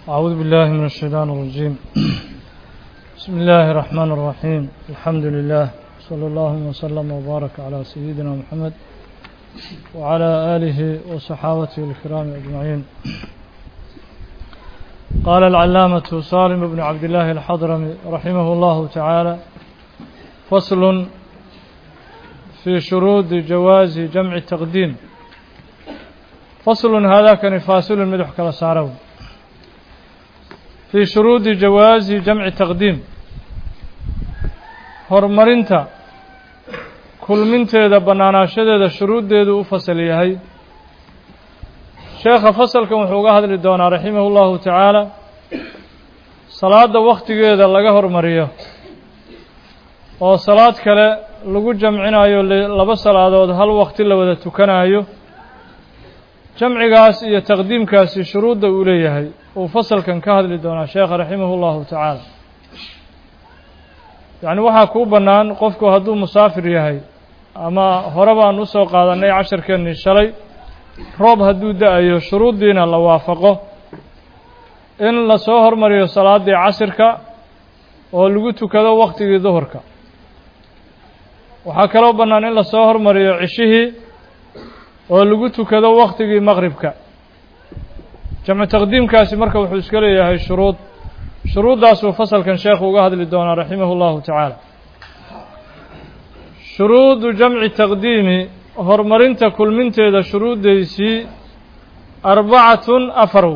أعوذ بالله من الشيطان الرجيم بسم الله الرحمن الرحيم الحمد لله صلى الله وسلم وبارك على سيدنا محمد وعلى آله وصحابته الكرام أجمعين قال العلامة سالم بن عبد الله الحضرمي رحمه الله تعالى فصل في شروط جواز جمع التقديم فصل هذا كان فاصل مدح كلا سارو في شروط جواز جمع التقديم horumarinta kulminteeda bannaanaashadeeda shuruuddeedu u fasal yahay sheekha fasalkan wuxuu uga hadli doonaa raximahu llahu tacaala salaadda wakhtigeeda laga hormariyo oo salaad kale lagu jamcinayo laba salaadood hal wakti la wada tukanayo jamcigaas iyo taqdiimkaasi shuruudda uu leeyahay uu fasalkan ka hadli doonaa sheekha raximahu llahu tacaala yacni waxaa kuu bannaan qofku hadduu musaafir yahay ama hore baan usoo qaadannay casharkeennii shalay roob hadduu da-ayo shuruuddiina la waafaqo in lasoo hormariyo salaaddii casirka oo lagu tukado wakhtigii duhurka waxaa kaloo bannaan in lasoo hormariyo cishihii oo lagu tukado wakhtigii maqribka jamcu taqdiimkaasi marka wuxuu iska leeyahay shuruud shuruuddaasuu fasalkan sheekhu uga hadli doonaa raximah اllahu tacaala shuruudu jamci taqdiimi horumarinta kulminteeda shuruuddaysii arbacatun afarw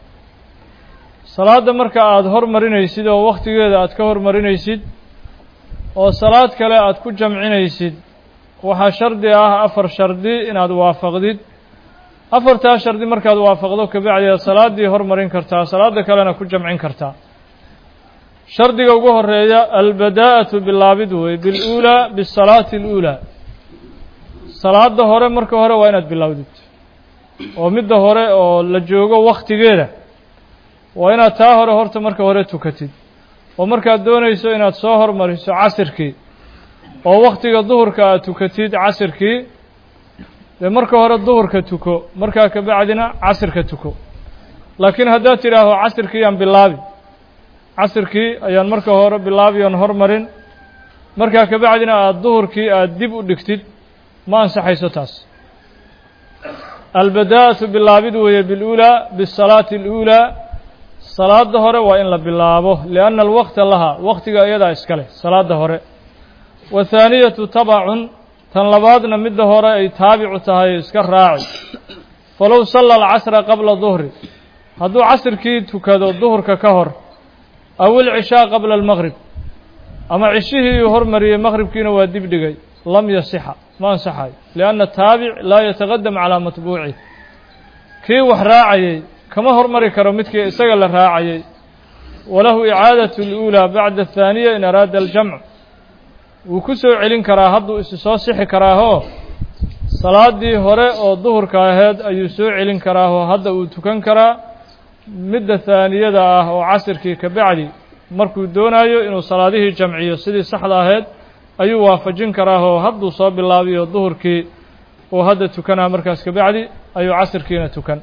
salaadda marka aada hormarinaysid oo wakhtigeeda aad ka hormarinaysid oo salaad kale aad ku jamcinaysid waxaa shardi ah afar shardi inaad waafaqdid afartaa shardi markaad waafaqdo kabacdi aad salaaddii hormarin kartaa salaadda kalena ku jamcin kartaa shardiga ugu horeeya albadaa'atu bilaabid wey biluulaa bisalaati aluulaa salaadda hore marka hore waa inaad bilowdid oo midda hore oo la joogo wakhtigeeda waa inaad taa hore horta marka hore tukatid oo markaad doonayso inaad soo hormariso casirkii oo wakhtiga duhurka aad tukatid casirkii dee marka hore duhurka tuko markaa kabacdina casirka tuko laakiin haddaad tidhaaho casirkii aan bilaabi casirkii ayaan marka hore bilaabi oon hormarin markaa kabacdina aada duhurkii aada dib u dhigtid ma ansaxayso taas albadaa'atu bilaabid weeye biluulaa bisalaati aluulaa salaadda hore waa in la bilaabo lianna alwaqta laha waktiga iyadaa iska leh salaadda hore wathaaniyatu tabacun tan labaadna midda hore ay taabicu tahay iska raaci falow salla alcasra qabla duhri hadduu casirkii tukado duhurka ka hor aw ilcishaa qabla almaqrib ama cishihii uu hormariyey maqribkiina waa dib dhigay lam yasixa ma ansaxayo lianna taabic laa yataqadam calaa matbuucih kii wax raacayey kama hormari karo midkii isaga la raacayey walahu icaadatu اluulaa bacda athaaniya in araada aljamc wuu ku soo celin karaa hadduu isi soo sixi karaahoo salaaddii hore oo duhurka aheyd ayuu soo celin karaahoo hadda uu tukan karaa midda haaniyada ah oo casirkii ka bacdi markuu doonayo inuu salaadihii jamciyo sidii saxda ahayd ayuu waafajin karaahoo hadduu soo bilaabiyo duhurkii uu hadda tukanaa markaas ka bacdi ayuu casirkiina tukan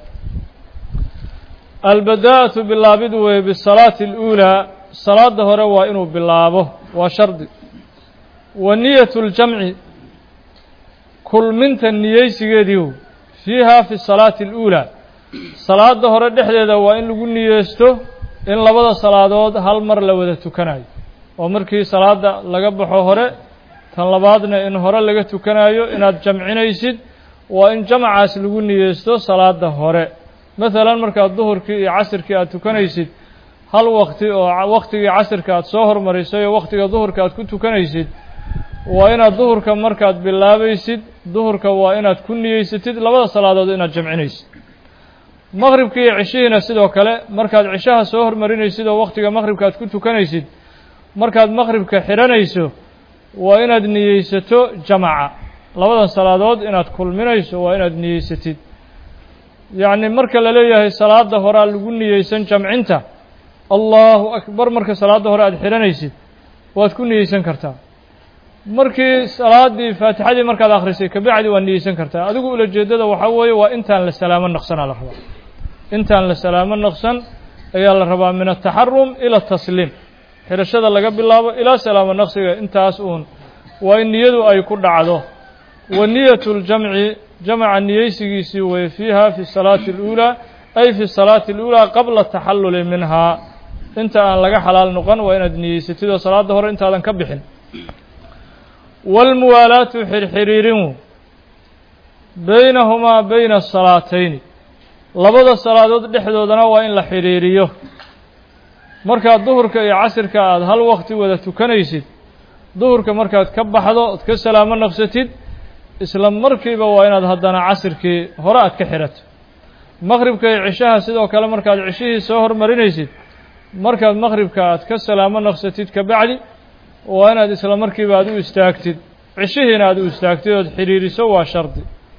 albadaa'atu bilaabid weye bisalaati aluulaa salaadda hore waa inuu bilaabo waa shardi wa niyatu ljamci kulminta niyeysigeediiw fiiha fi salaati aluulaa salaadda hore dhexdeeda waa in lagu niyeysto in labada salaadood hal mar la wada tukanayo oo markii salaadda laga baxo hore tan labaadna in hore laga tukanayo inaad jamcinaysid waa in jamcaas lagu niyeysto salaadda hore masalan markaad duhurkii iyo casirkii aad tukanaysid hal wakti oo wakhtigii casirka aad soo hormarisay oo wakhtiga duhurka aad ku tukanaysid waa inaad duhurka markaad bilaabaysid duhurka waa inaad ku niyeysatid labada salaadood inaad jamcinaysid maqribka iyo cishihiina sidoo kale markaad cishaha soo hormarinaysid oo wakhtiga maqribka aad ku tukanaysid markaad maqribka xidhanayso waa inaad niyeysato jamaca labadan salaadood inaad kulminayso waa inaad niyeysatid yacni marka la leeyahay salaadda horaa lagu niyeysan jamcinta allahu akbar marka salaadda hore aad xidhanaysid waad ku niyeysan kartaa markii salaaddii faatixadii markaad akhrisay kabacdi waad niyeysan kartaa adigu ulajeeddada waxaa weeye waa intaan la salaamo naqsanaa la rabaa intaan la salaamo naqsan ayaa la rabaa min ataxarum ila tasliim xirashada laga bilaabo ilaa salaamo naqsiga intaas uun waa in niyadu ay ku dhacdo wa niyatu ljamci jamca niyeysigiisii weye fiiha fi salaati اluulaa ay fi salaati اluulaa qabla taxalluli minhaa inta aan laga xalaal noqon waa inaad niyeysatid oo salaadda hore intaadan ka bixin wاlmuwaalaatu xirxiriirin baynahumaa bayna asalaatayni labada salaadood dhexdoodana waa in la xidhiiriyo markaad duhurka iyo casirka aada hal wakti wada tukanaysid duhurka markaad ka baxdo ood ka salaamo naqsatid isla markiiba waa inaad haddana casirkii hore aad ka xidhato maqhribka iyo cishaha sidoo kale markaad cishihii soo hormarinaysid markaad maqhribka aad ka salaamo naqsatid ka bacdi waa inaad isla markiiba aad u istaagtid cishihiina aad u istaagtid ood xidhiiriso waa shardi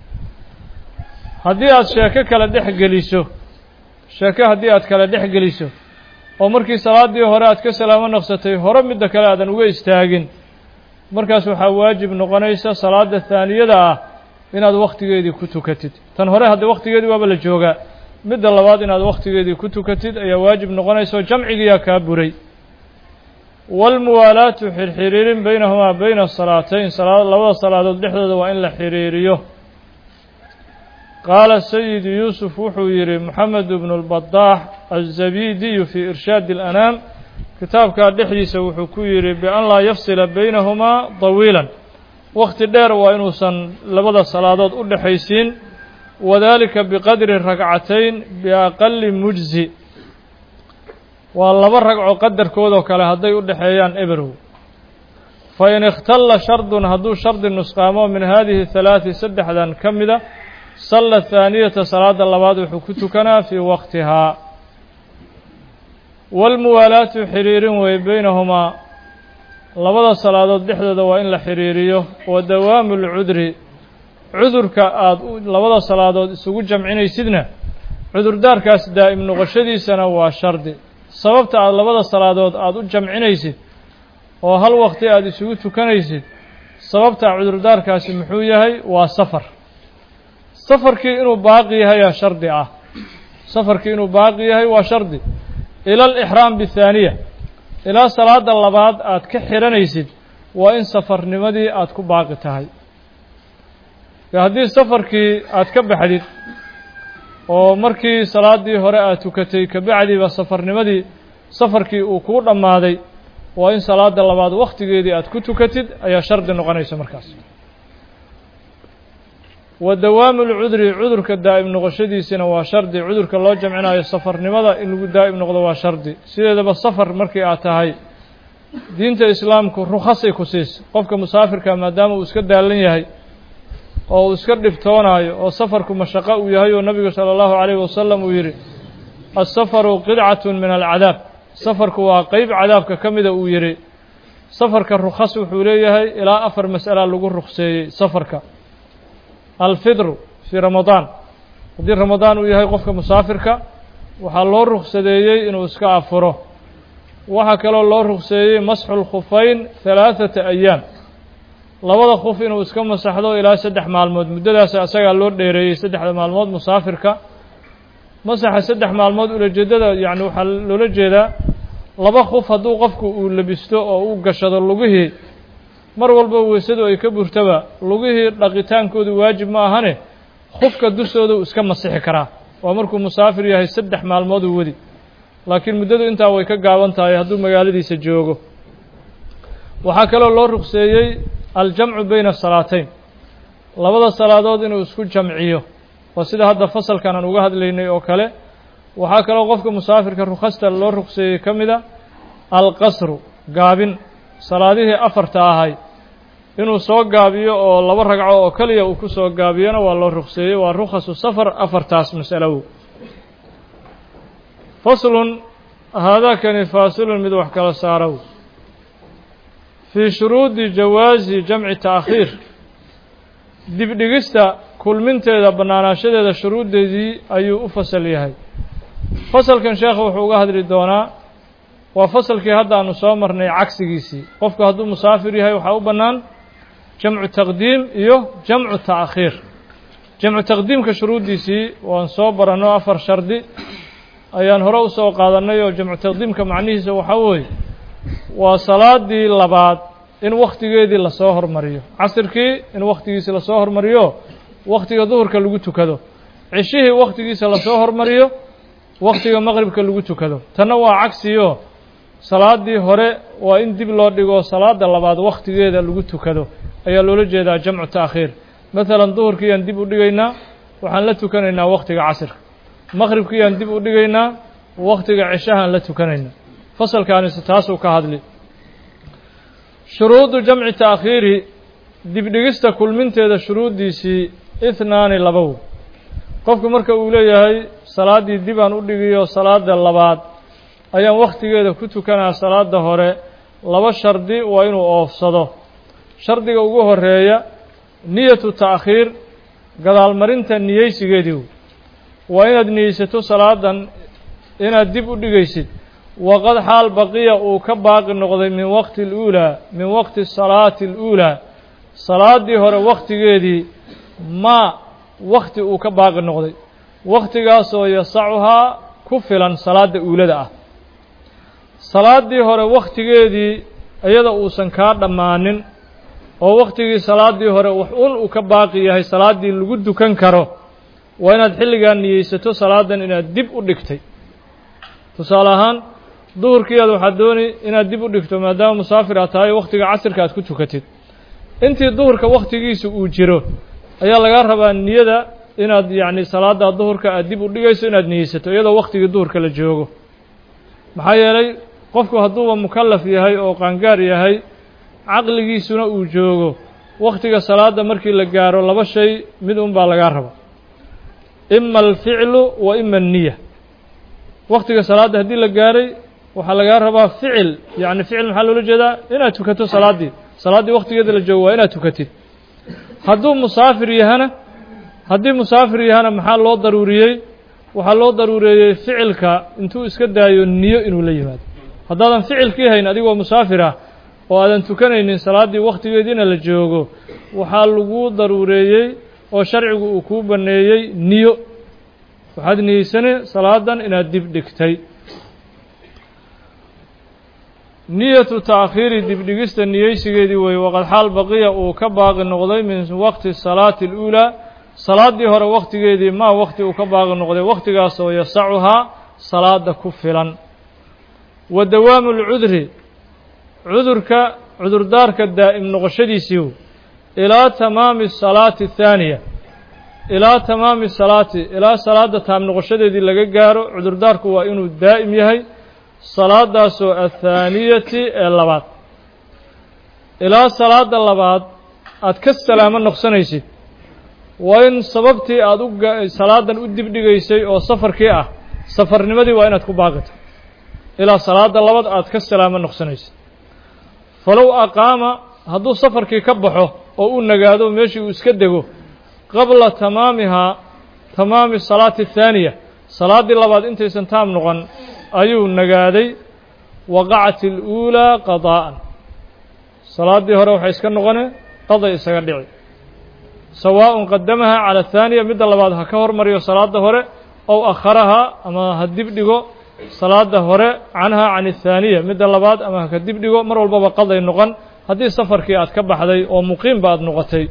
haddii aad sheeko kale dhex geliso sheeko haddii aad kale dhex geliso oo markii salaaddii hore aad ka salaamo naqsatay hore midda kale aadan uga istaagin markaas waxaa waajib noqonaysa salaadda haaniyada ah inaad wakhtigeedii ku tukatid tan hore haddii wakhtigeedii waaba la joogaa midda labaad inaad wakhtigeedii ku tukatid ayaa waajib noqonaysa oo jamcigiiyaa kaa buray waalmuwaalaatu xirxiriirin baynahumaa bayna salaatayn labada salaadood dhexdooda waa in la xiriiriyo qaala sayid yuusuf wuxuu yidhi moxamed bnu lbadaax azabidiyu fii irshaadi alanaam kitaabkaa dhexdiisa wuxuu ku yidhi bian laa yafsila baynahumaa dawiilan wakhti dheer waa inuusan labada salaadood u dhexaysiin wadalika biqadri ragcatayn biaqali mujzi waa laba ragco qadarkoodoo kale hadday u dhexeeyaan eberow fa in ikhtalla shardun hadduu shardi nusqaamo min haadihi halaati saddexdan ka mida salla haaniyata salaada labaad wuxuu ku tukanaa fii waqtihaa waalmuwaalaatu xiriirin wey baynahumaa labada salaadood dhexdooda waa in la xiriiriyo wa dawaamu lcudri cudurka aada labada salaadood isugu jamcinaysidna cudurdaarkaas daa'im noqoshadiisana waa shardi sababta aada labada salaadood aada u jamcinaysid oo hal waqti aada isugu tukanaysid sababta cudurdaarkaasi muxuu yahay waa safar safarkii inuu baaqi yahayaa shardi ah safarkii inuu baaqi yahay waa shardi ila alixraam bithaaniya ilaa salaada labaad aad ka xihanaysid waa in safarnimadii aad ku baaqi tahay haddii safarkii aad ka baxdid oo markii salaaddii hore aad tukatay kabacdiba safarnimadii safarkii uu kuu dhammaaday waa in salaada labaad wakhtigeedii aad ku tukatid ayaa shardi noqonaysa markaas wa dawaamu lcudri cudurka daa'im noqoshadiisina waa shardi cudurka loo jamcinayo safarnimada in lagu daa'im noqdo waa shardi sideedaba safar markii aad tahay diinta islaamku rukhasay ku siis qofka musaafirka maadaama uu iska daalan yahay oo uu iska dhibtoonaayo oo safarku mashaqo uu yahay oo nabigu sala allahu calayhi wasalam uu yidhi asafaru qidcatun min alcadaab safarku waa qeyb cadaabka ka mida uu yidhi safarka rukhas wuxuu leeyahay ilaa afar mas'ala lagu rukseeyey safarka alfidru fii ramadaan haddii ramadaan uu yahay qofka musaafirka waxaa loo ruksadeeyey inuu iska afuro waxaa kaloo loo rukseeyey masxu lkhufayn halaathata ayaam labada khuf inuu iska masaxdo ilaa saddex maalmood muddadaas asagaa loo dheereeyey saddexda maalmood musaafirka masaxa saddex maalmood ulajeedada yacni waxaa loola jeedaa laba khuf hadduu qofku uu labisto oo uu gashado lugihii mar walba weysadu ay ka burtaba lugihii dhaqitaankoodu waajib ma ahane khufka dushooda uu iska masixi karaa waa markuu musaafir yahay saddex maalmood uu wadi laakiin muddadu intaa way ka gaaban tahay hadduu magaaladiisa joogo waxaa kaloo loo rugseeyey aljamcu bayna salaatayn labada salaadood inuu isku jamciyo waa sida hadda fasalkan aan uga hadlaynay oo kale waxaa kaloo qofka musaafirka rukhasta loo rugseeyey ka mida alqasru gaabin salaadihii afarta ahay inuu soo gaabiyo oo laba ragco oo keliya uu ku soo gaabiyona waa loo rugseeyey waa rukhasu safar afartaas mas'alow faslun haadaakani faasilun mid wax kala saarow fii shuruudi jawaazi jamci taakhiir dibdhigista kulminteeda bannaanaashadeeda shuruuddeedii ayuu u fasal yahay fasalkan sheekha wuxuu uga hadli doonaa waa fasalkii hadda aanu soo marnay cagsigiisii qofku hadduu musaafir yahay waxaa u bannaan jamcu taqdiim iyo jamcu ta'khiir jamcu taqdiimka shuruuddiisii waan soo baranno afar shardi ayaan hore u soo qaadannay oo jamcu taqdiimka macnihiisa waxaa weeye waa salaadii labaad in wakhtigeedii lasoo hormariyo casirkii in wakhtigiisi lasoo hormariyo wakhtiga duhurka lagu tukado cishihii wakhtigiisa lasoo hormariyo wakhtiga maqribka lagu tukado tanna waa cagsiyo salaadii hore waa in dib loo dhigo salaada labaad wakhtigeeda lagu tukado ayaa loola jeedaa jamcu ta'khiir maalan duhurkiiyaan dib u dhigaynaa waxaan la tukanaynaa wakhtiga casirka maqribkiiyaan dib u dhigaynaa wakhtiga cishahaan la tukanaynaa fasalkaanise taasuu ka hadli shuruudu jamci ta'khiiri dibdhigista kulminteeda shuruuddiisii ihnaani labow qofku marka uu leeyahay salaaddii dibaan u dhigiyo salaada labaad ayaan wakhtigeeda ku tukanaa salaada hore laba shardi waa inuu oofsado shardiga ugu horeeya niyatu ta'khiir gadaalmarinta niyeysigeedii waa inaad niyeysato salaadan inaad dib u dhigaysid waqad xaal baqiya uu ka baaqi noqday min waqti اluulaa min waqti salaati اluulaa salaaddii hore wakhtigeedii maa wakhti uu ka baaqi noqday wakhtigaasoo yasacuhaa ku filan salaadda uulada ah salaaddii hore wakhtigeedii iyada uusan kaa dhammaanin oo wakhtigii salaaddii hore wax un uu ka baaqi yahay salaaddii lagu dukan karo waa inaad xilligaa niyeysato salaadan inaad dib u dhigtay tusaale ahaan duhurkiiaad waxaad dooni inaad dib u dhigto maadaama musaafir aad tahay wakhtiga casirka aad ku tukatid intii duhurka wakhtigiisa uu jiro ayaa lagaa rabaa niyada inaad yacni salaada duhurka aad dib u dhigayso inaad niyeysato iyadoo wakhtigii duhurka la joogo maxaa yeelay qofku hadduuba mukallaf yahay oo qaangaar yahay caqligiisuna uu joogo wakhtiga salaada markii la gaaro laba shay mid un baa lagaa raba ima alficlu wa ima anniya wakhtiga salaadda haddii la gaaray waxaa lagaa rabaa ficil yacni ficil maxaa loola jeedaa inaad tukato salaaddii salaaddii wakhtigeeda la joogo waa inaad tukatid hadduu musaafir yahana haddii musaafir yahana maxaa loo daruuriyey waxaa loo daruureeyey ficilka intuu iska daayo niyo inuu la yimaado haddaadan ficilkii hayn adigoo musaafir ah oo aadan tukanaynin salaaddii wakhtigeediina la joogo waxaa lagu daruureeyey oo sharcigu uu kuu banneeyey niyo waxaad niyeysane salaadan inaad dib dhigtay niyatu ta'khiiri dibdhigista niyeysigeedii weeye waqad xaal baqiya uu ka baaqi noqday min waqti salaati اluulaa salaaddii hore wakhtigeedii maa wakhti uu ka baaqi noqday wakhtigaasoo yasacuhaa salaada ku filan wa dawaamu اlcudri cudurka cudurdaarka daa'im noqoshadiisiiu ilaa tamaami salaati athaaniya ilaa tamaami salaati ilaa salaadda taam noqoshadeedii laga gaaro cudurdaarku waa inuu daa'im yahay salaadaasoo athaaniyati ee labaad ilaa salaadda labaad aad ka salaamo noqsanaysid waa in sababtii aad u salaadan u dibdhigaysay oo safarkii ah safarnimadii waa inaad ku baaqito ilaa salaadda labaad aad ka salaamo noqsanaysid falow aqaama hadduu safarkii ka baxo oo uu nagaado meeshii uu iska dego qabla tamaamihaa tamaami salaati athaaniya salaaddii labaad intaysan taam noqon ayuu nagaaday waqacat اluulaa qadaa'an salaaddii hore waxay iska noqone qaday isaga dhici sawaaءun qadamaha calى athaaniya midda labaad ha ka hormariyo salaadda hore ow akharahaa ama ha dib dhigo salaada hore canhaa can athaaniya midda labaad ama haka dib dhigo mar walbaba qaday noqon haddii safarkii aad ka baxday oo muqiimba aad noqotay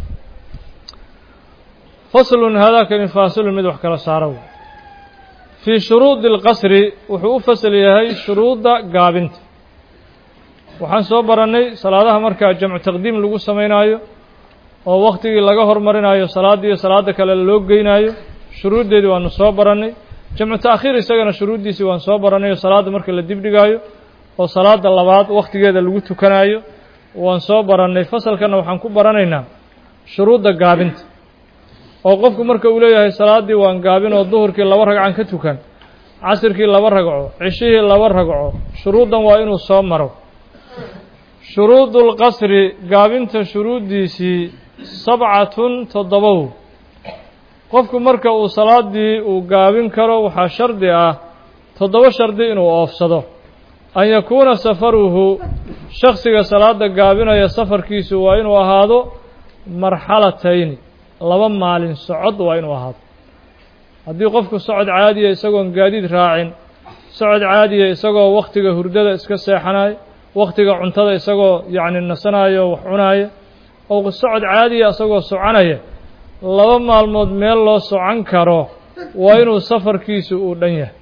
faslun haadaakani faasilun mid wax kala saaro fii shuruudi اlqasri wuxuu u fasal yahay shuruudda gaabinta waxaan soo barannay salaadaha markaa jamcu taqdiim lagu samaynaayo oo wakhtigii laga hormarinayo salaaddii iyo salaadda kale loo geynaayo shuruuddeedii waanu soo barannay jamcu ta'khiir isagana shuruuddiisii waan soo barannay oo salaadda marka la dibdhigaayo oo salaadda labaad wakhtigeeda lagu tukanaayo waan soo barannay fasalkanna waxaan ku baranaynaa shuruudda gaabinta oo qofku marka uu leeyahay salaaddii waan gaabin oo duhurkii laba ragcan ka tukan casirkii laba ragco cishihii laba ragco shuruuddan waa inuu soo maro shuruudu lqasri gaabinta shuruuddiisii sabcatun toddobow qofku marka uu salaaddii uu gaabin karo waxaa shardi ah toddoba shardi inuu oofsado an yakuuna safaruhu shaksiga salaadda gaabinaya safarkiisu waa inuu ahaado marxalatayni laba maalin socod waa inuu ahaado haddii qofku socod caadiya isagoon gaadiid raacin socod caadiya isagoo wakhtiga hurdada iska seexanayo wakhtiga cuntada isagoo yacni nasanayo wax cunaaya oo socod caadiya isagoo soconaya laba maalmood meel loo socon karo waa inuu safarkiisu uu dhan yahay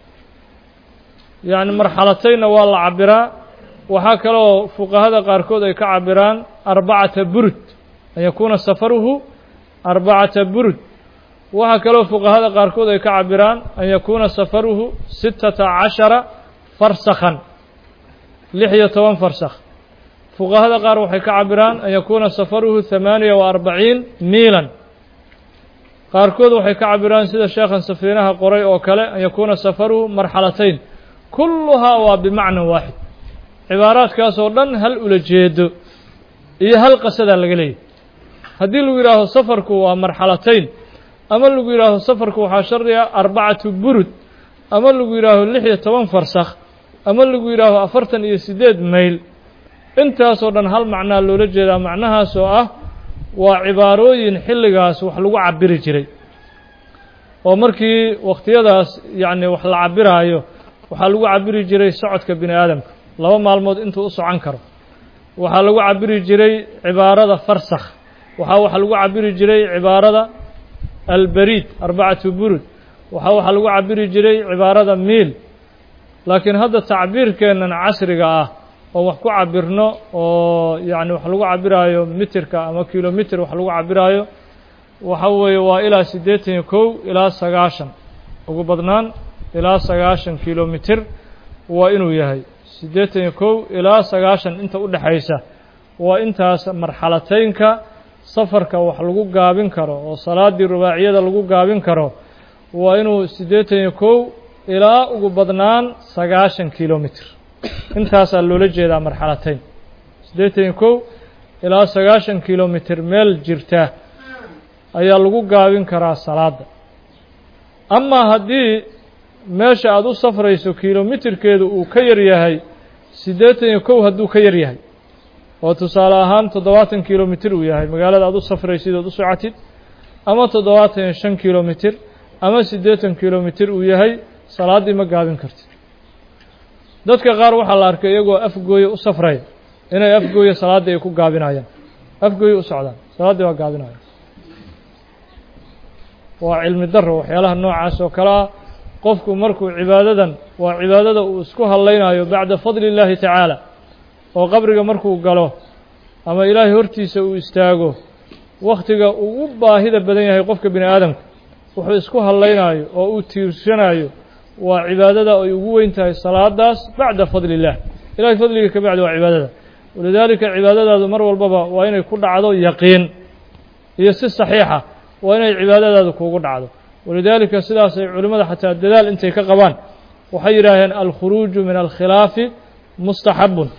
yacni marxalataynna waa la cabbiraa waxaa kaloo fuqahada qaarkood ay ka cabbiraan arbacata burud an yakuuna safaruhu arbacata burud waxaa kaloo fuqahada qaarkood ay ka cabbiraan an yakuuna safaruhu sittata cashara farsakhan lix iyo toban farsakh fuqahada qaar waxay ka cabbiraan an yakuuna safaruhu hamaaniya wa arbaciin miilan qaarkood waxay ka cabbiraan sida sheekhan safiinaha qoray oo kale an yakuuna safaruhu marxalatayn kulluhaa waa bimacnan waaxid cibaaraadkaas oo dhan hal ula jeedo iyo hal qasadaa laga leeyahy haddii lagu yidhaaho safarku waa marxalatayn ama lagu yidhaaho safarku waxaa shardiga arbacatu burud ama lagu yidhaaho lix iyo toban farsakh ama lagu yidhaaho afartan iyo siddeed mayl intaasoo dhan hal macnaa loola jeedaa macnahaas oo ah waa cibaarooyin xilligaas wax lagu cabiri jiray oo markii wakhtiyadaas yacni wax la cabiraayo waxaa lagu cabiri jiray socodka bini aadamka laba maalmood intuu u socon karo waxaa lagu cabiri jiray cibaarada farsakh waxaa waxaa lagu cabiri jiray cibaarada albariid arbacatu burud waxaa waxaa lagu cabiri jiray cibaarada miil laakiin hadda tacbiirkeennan casriga ah oo wax ku cabirno oo yacni wax lagu cabiraayo mitirka ama kilomitr wax lagu cabiraayo waxa weeye waa ilaa siddeetan iyo kow ilaa sagaashan ugu badnaan ilaa sagaashan kilomitr waa inuu yahay siddeetan iyo kow ilaa sagaashan inta u dhexaysa waa intaas marxalataynka safarka wax lagu gaabin karo oo salaaddii rubaaciyada lagu gaabin karo waa inuu siddeetan iyo kow ilaa ugu badnaan sagaashan kilomitr intaasaa loola jeedaa marxalatayn siddeetan iyo kow ilaa sagaashan kilomitr meel jirta ayaa lagu gaabin karaa salaadda amaa haddii meesha aada u safrayso kilomitirkeedu uu ka yar yahay siddeetan iyo kow hadduu ka yar yahay oo tusaale ahaan toddobaatan kilomitr uu yahay magaalada aada u safraysid ood u socotid ama toddobaatan iyo shan kilomitr ama siddeetan kilomitr uu yahay salaaddii ma gaabin kartid dadka qaar waxaa la arkay iyagoo afgooye u safraya inay afgooye salaaddii ay ku gaabinayaan afgooye u socdaan salaaddii waa gaabinayaan waa cilmi daro waxyaalaha noocaas oo kale ah qofku markuu cibaadadan waa cibaadada uu isku hadlaynayo bacda fadli illaahi tacaala oo qabriga markuu galo ama ilaahay hortiisa uu istaago wakhtiga uu u baahida badan yahay qofka bini aadamka wuxuu isku hadlaynayo oo uu tiirsanayo waa cibaadada ay ugu weyn tahay salaadaas bacda fadli illah ilahay fadliga ka bacdi waa cibaadada walidaalika cibaadadaadu mar walbaba waa inay ku dhacdo yaqiin iyo si saxiixa waa inay cibaadadaadu kuugu dhacdo walidaalika sidaasay culimmada xataa dadaal intay ka qabaan waxay yidhaaheen alkhuruuju min alkhilaafi mustaxabun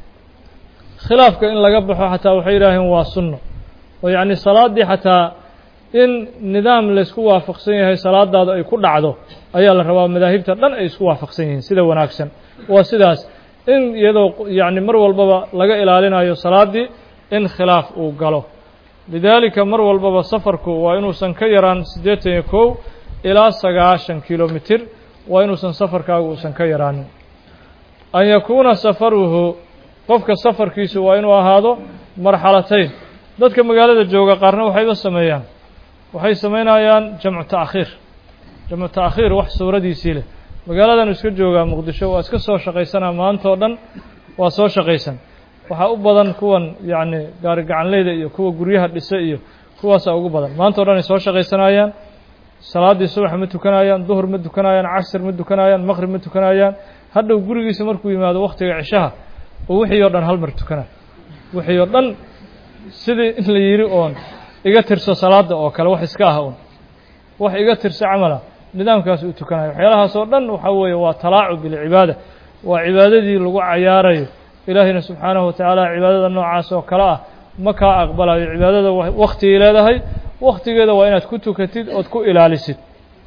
khilaafka in laga baxo xataa waxay yidhaaheen waa sunno oo yacni salaaddii xataa in nidaam laysku waafaqsan yahay salaadaadu ay ku dhacdo ayaa la rabaa madaahibta dhan ay isku waafaqsan yihiin sida wanaagsan waa sidaas in iyadoo yacni mar walbaba laga ilaalinayo salaaddii in khilaaf uu galo lidaalika mar walbaba safarku waa inuusan ka yaraan siddeetan iyo kow ilaa sagaashan kilomitr waa inuusan safarkaagu uusan ka yaraanin an yakuuna safaruhu qofka safarkiisu waa inuu ahaado marxalatayn dadka magaalada jooga qaarna waxayba sameeyaan waxay samaynayaan jamcu ta'khiir jamcu ta'khiir wax suuradiisii leh magaaladan iska joogaa muqdisho waa iska soo shaqaysanaa maanta oo dhan waa soo shaqaysan waxaa u badan kuwan yacni gaari gacanleyda iyo kuwa guryaha dhise iyo kuwaasaa ugu badan maanta o dhan ay soo shaqaysanayaan salaaddii subax ma tukanayaan duhur ma tukanayaan casr ma tukanayaan maqrib ma tukanayaan hadhow gurigiisa markuu yimaado wakhtiga cishaha oo wixii oo dhan hal mar tukanayo wixii oo dhan sidii in la yidhi oon iga tirso salaadda oo kale wax iska ah un wax iga tirso camala nidaamkaas uu tukanayo waxyaalahaas oo dhan waxaa weeye waa talaacub bilcibaada waa cibaadadii lagu cayaarayo ilaahayna subxaanahu watacaala cibaadada noocaas oo kale ah ma kaa aqbalayo cibaadada wakhtigay leedahay wakhtigeeda waa inaad ku tukatid ood ku ilaalisid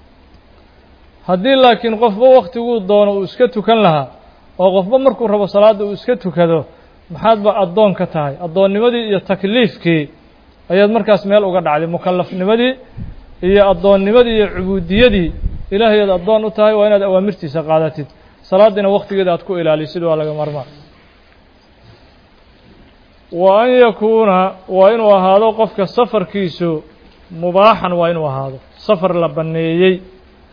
haddii laakiin qofba wakhtiguu doono uu iska tukan lahaa oo qofba markuu rabo salaadda uu iska tukado maxaadba addoon ka tahay addoonnimadii iyo takliifkii ayaad markaas meel uga dhacday mukallafnimadii iyo addoonnimadii iyo cubuudiyadii ilaahay aad addoon u tahay waa inaad awaamirtiisa qaadatid salaaddiina wakhtigeeda aad ku ilaalisid waa laga marmaan wa an yakuuna waa inuu ahaado qofka safarkiisu mubaaxan waa inuu ahaado safar la banneeyey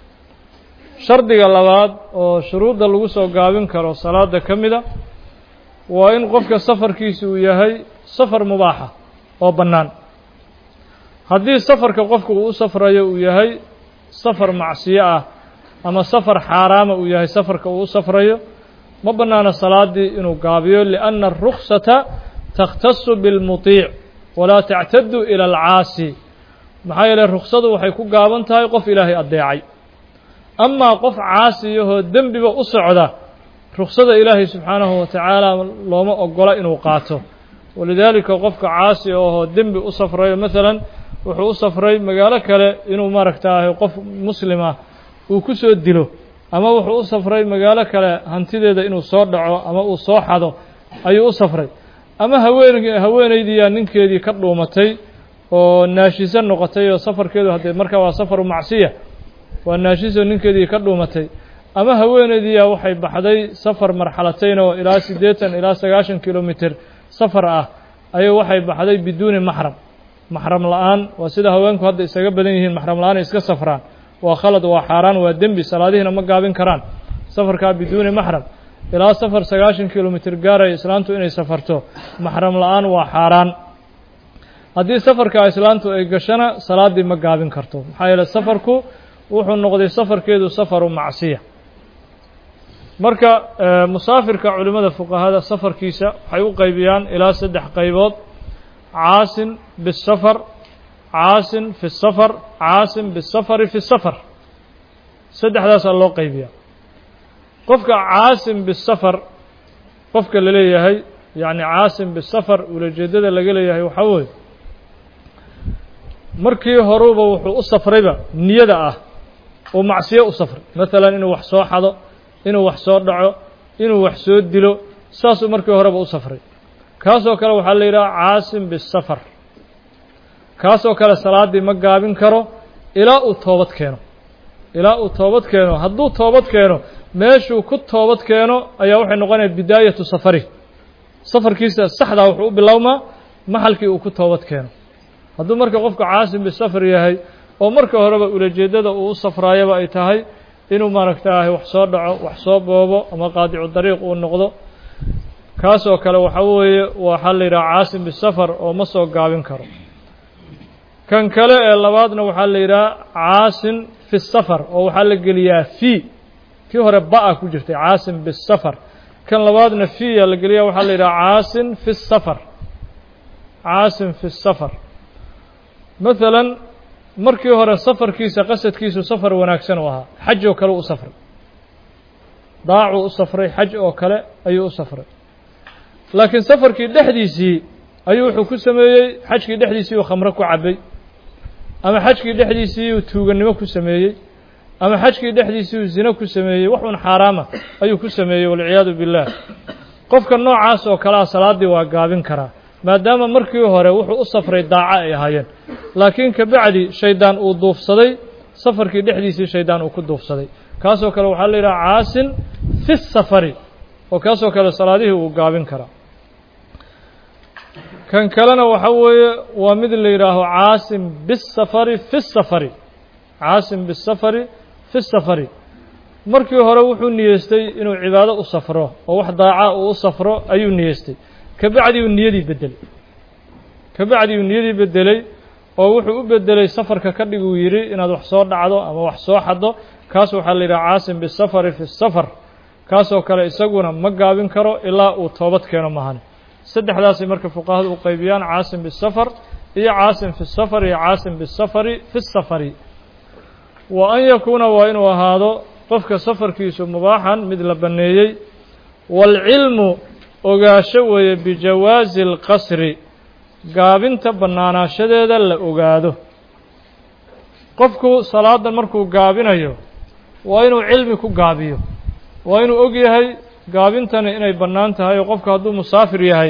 shardiga labaad oo shuruudda lagu soo gaabin karo salaada ka mida waa in qofka safarkiisu uu yahay safar mubaaxa oo bannaan haddii safarka qofku uu u safrayo uu yahay safar macsiyo ah ama safar xaaraama uu yahay safarka uu u safrayo ma bannaana salaaddii inuu gaabiyo lianna aruksata takhtasu bilmuطiic walaa tactadu ila alcaasi maxaa yeeley ruksadu waxay ku gaaban tahay qof ilaahay addeecay amaa qof caasiyahoo dembiba u socda ruksada ilaahay subxaanahu wa tacaala looma ogola inuu qaato walidaalika qofka caasi ahoo dembi u safrayo maalan wuxuu u safray magaalo kale inuu maaragtaahay qof muslimah uu ku soo dilo ama wuxuu u safray magaalo kale hantideeda inuu soo dhaco ama uu soo xado ayuu u safray ama haween haweenaydiiyaa ninkeedii ka dhuumatay oo naashiso noqotay oo safarkeedu haddee markaa waa safaru macsiya waa naashiso ninkeedii ka dhuumatay ama haweenaydiiyaa waxay baxday safar marxalatayn oo ilaa siddeetan ilaa sagaashan kilomitir safar ah ayay waxay baxday biduuni maxram maxram la-aan waa sida haweenku hadda isaga badan yihiin maxram la-aan ay iska safraan waa khalad waa xaaraan waa dembi salaadihiina ma gaabin karaan safarkaa biduuni maxram ilaa safar sagaashan kilomitir gaaraya islaantu inay safarto maxram la-aan waa xaaraan haddii safarkaa islaantu ay gashana salaaddii ma gaabin karto maxaa yeele safarku wuxuu noqday safarkeedu safaru macsiya marka musaafirka culimmada fuqahada safarkiisa waxay u qaybiyaan ilaa saddex qaybood caasin bisafar caasin fi safar caasin bisafari fi safar saddexdaasaa loo qaybiyaa qofka caasim bisafar qofka la leeyahay yacni caasim bisafar ulajeeddada laga leeyahay waxaa weeye markii horuba wuxuu u safrayba niyada ah uu macsiyo u safray maalan inuu wax soo xado inuu wax soo dhaco inuu wax soo dilo saasuu markii horeba u safray kaasoo kale waxaa la yidhaha caasim bisafar kaasoo kale salaaddii ma gaabin karo ilaa uu toobad keeno ilaa uu toobad keeno hadduu toobad keeno meeshuu ku toobad keeno ayaa waxay noqonaya bidaayatu safari safarkiisa saxdaa wuxuu u bilowmaa maxalkii uu ku toobad keeno hadduu marka qofku caasim bisafar yahay oo marka horeba ulajeeddada uu u safraayaba ay tahay inuu maaragtaahay wax soo dhaco wax soo boobo ama qaadicu dariiq uu noqdo kaasoo kale waxaa weeye waxaa la yidhaha caasim bisafar oo ma soo gaabin karo kan kale ee labaadna waxaa la yidhaha caasin fi safar oo waxaa la geliyaa fii kii hore ba-a ku jirtay caasim bisafar kan labaadna fiya la geliyaa waxaa la yidhaha caasin fi safar caasim fi safar maalan markii hore safarkiisa qasadkiisu safar wanaagsan u ahaa xaj oo kale u safray daacuu u safray xaj oo kale ayuu u safray laakiin safarkii dhexdiisii ayuu wuxuu ku sameeyey xajkii dhexdiisii uu khamro ku cabbay ama xajkii dhexdiisii uu tuugannimo ku sameeyey ama xajkii dhexdiisii uu zino ku sameeyey wax un xaaraama ayuu ku sameeyey walciyaadu billaah qofka noocaas oo kalea salaaddii waa gaabin karaa maadaama markii hore wuxuu u safray daaco ay ahaayeen laakiin kabacdi shaydaan uu duufsaday safarkii dhexdiisii shaydaan uu ku duufsaday kaasoo kale waxaa la yidhaha caasin fi safari oo kaasoo kale salaadihii uu gaabin karaa kan kalena waxa weeye waa mid la yidhaaho caasim bisafari fi safari caasim bisafari fi safari markii hore wuxuu niyeystay inuu cibaado u safro oo wax daaca uu u safro ayuu niyeystay kabacdi uu niyadii bedelay kabacdi uu niyadii bedelay oo wuxuu u bedelay safarka ka dhig uu yidhi inaad wax soo dhacdo ama wax soo xaddo kaas waxaa la yidhaha caasim bisafari fi safar kaasoo kale isaguna ma gaabin karo ilaa uu toobad keeno mahane saddexdaasay marka fuqahadu u qaybiyaan caasim bisafar iyo caasim fi safar iyo caasim bisafari fi safari wa an yakuuna waa inuu ahaado qofka safarkiisu mubaaxan mid la banneeyey waalcilmu ogaasho weeye bijawaazi alqasri gaabinta bannaanaashadeeda la ogaado qofku salaadan markuu gaabinayo waa inuu cilmi ku gaabiyo waa inuu og yahay gaabintani inay bannaan tahay oo qofku hadduu musaafir yahay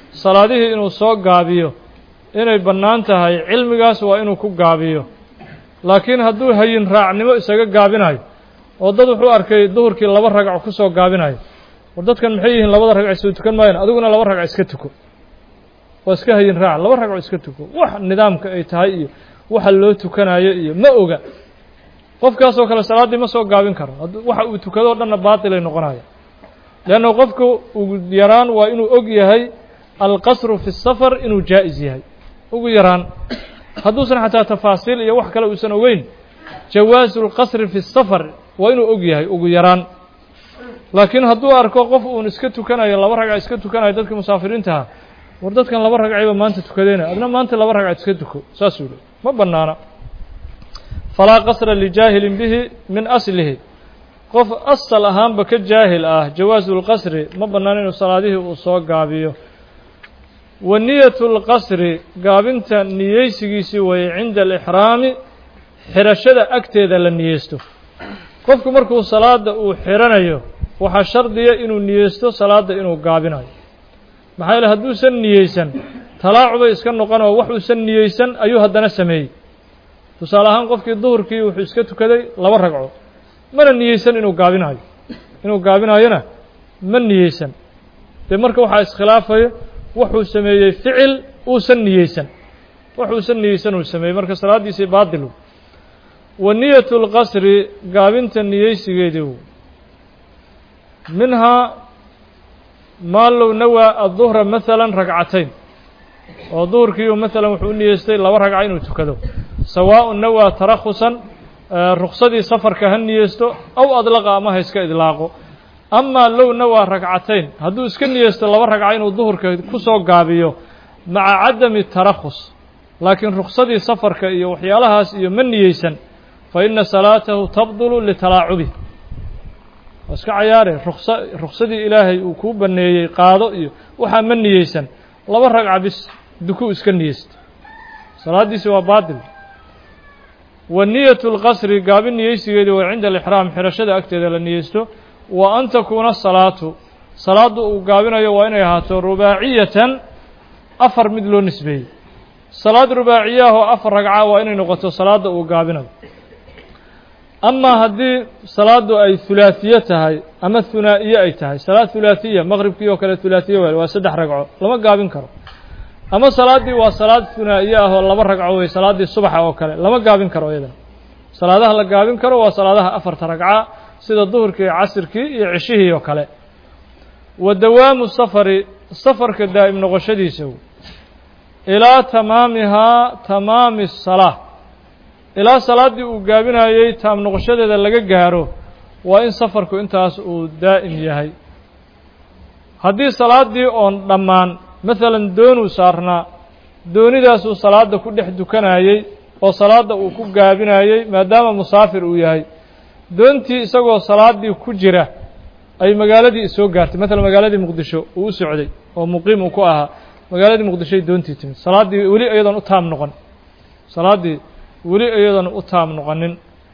salaadihii inuu soo gaabiyo inay bannaan tahay cilmigaas waa inuu ku gaabiyo laakiin hadduu hayin raacnimo isaga gaabinayo oo dad wuxuu arkay duhurkii laba ragco ku soo gaabinayo war dadkan maxay yihiin labada ragco soo tukan maayaan adiguna laba ragco iska tuko waa iska hayin raac laba ragco iska tuko wax nidaamka ay tahay iyo waxa loo tukanayo iyo ma oga qofkaasoo kale salaaddii ma soo gaabin karo waxa uu tukado o dhanna baatilay noqonaya leanna qofku ugu yaraan waa inuu og yahay alqasru fi safar inuu jaa-is yahay ugu yaraan hadduusan xataa tafaasiil iyo wax kale uusan ogeyn jawaasu lqasri fi safar waa inuu og yahay ugu yaraan laakiin hadduu arko qof uun iska tukanayo laba ragca iska tukanayo dadkii musaafiriintaha war dadkan laba ragcayba maanta tukadeen adna maanta laba ragca iska tuko saasuu le ma bannaana falaa qasra lijaahilin bihi min aslihi qof asal ahaanba ka jaahil ah jawaasu lqasri ma bannaan inuu salaadihii uu soo gaabiyo wa niyatu lqasri gaabinta niyeysigiisii weeye cinda alixraami xirashada agteeda la niyeysto qofku markuu salaada uu xiranayo waxaa shardiya inuu niyeysto salaadda inuu gaabinayo maxaa yeele hadduusan niyeysan talaacubay iska noqon oo waxuusan niyeysan ayuu haddana sameeyey tusaale ahaan qofkii duhurkii wuxuu iska tukaday laba ragco mana niyeysan inuu gaabinayo inuu gaabinayona ma niyeysan dee marka waxaa iskhilaafaya wuxuu sameeyey ficil uusan niyeysan waxuusan niyeysan uu sameeyey marka salaaddiisii baatilu wa niyatu lqasri gaabinta niyeysigeedii minhaa maa low nawaa adduhra maalan ragcatayn oo duhurkiiu maalan wuxuu u niyeystay laba ragca inuu tukado sawaaءun nawaa tarakhusan ruksadii safarka ha niyeysto aw adlaqa ama ha iska idlaaqo amaa low nawaa ragcatayn hadduu iska niyeysto laba ragca inuu duhurka ku soo gaabiyo maca cadami tarakhus laakiin ruksadii safarka iyo waxyaalahaas iyo ma niyeysan fa ina salaatahu tabdulu litalaacubi waa iska cayaare ruksa ruksadii ilaahay uu kuu baneeyey qaado iyo waxaa ma niyeysan laba ragca bis dukuu iska niyeysta salaaddiisi waa baatil wa niyatu lqasri gaabin niyeysigeedii waa cinda alixraam xirashada agteeda la niyeysto wa an takuuna salaatu salaaddu uu gaabinayo waa inay ahaato rubaaciyatan afar mid loo nisbeeyey salaad rubaaciyaah oo afar ragca waa inay noqoto salaadda uu gaabinayo amaa haddii salaaddu ay hulaahiye tahay ama hunaa'iye ay tahay salaad hulaahiya maqribkii oo kale hulaahiye wel waa saddex ragco lama gaabin karo ama salaaddii waa salaad hunaa'iye ah oo laba ragco wey salaaddii subaxa oo kale lama gaabin karo iyadana salaadaha la gaabin karo waa salaadaha afarta ragca sida duhurkii iyo casirkii iyo ceshihii oo kale wa dawaamu safari safarka daa'im noqoshadiisa ilaa tamaamihaa tamaami salaa ilaa salaaddii uu gaabinayey taam noqoshadeeda laga gaaro waa in safarku intaas uu daa'im yahay haddii salaaddii oon dhammaan masalan doonuu saarnaa doonidaasuu salaadda ku dhex dukanayey oo salaadda uu ku gaabinayey maadaama musaafir uu yahay doontii isagoo salaaddii ku jira ay magaaladii soo gaartay masalan magaaladii muqdisho uu u socday oo muqiim uu ku ahaa magaaladii muqdishoy doontii timid salaaddii weli iyadoon u taam noqon salaaddii weli iyadoon u taam noqonin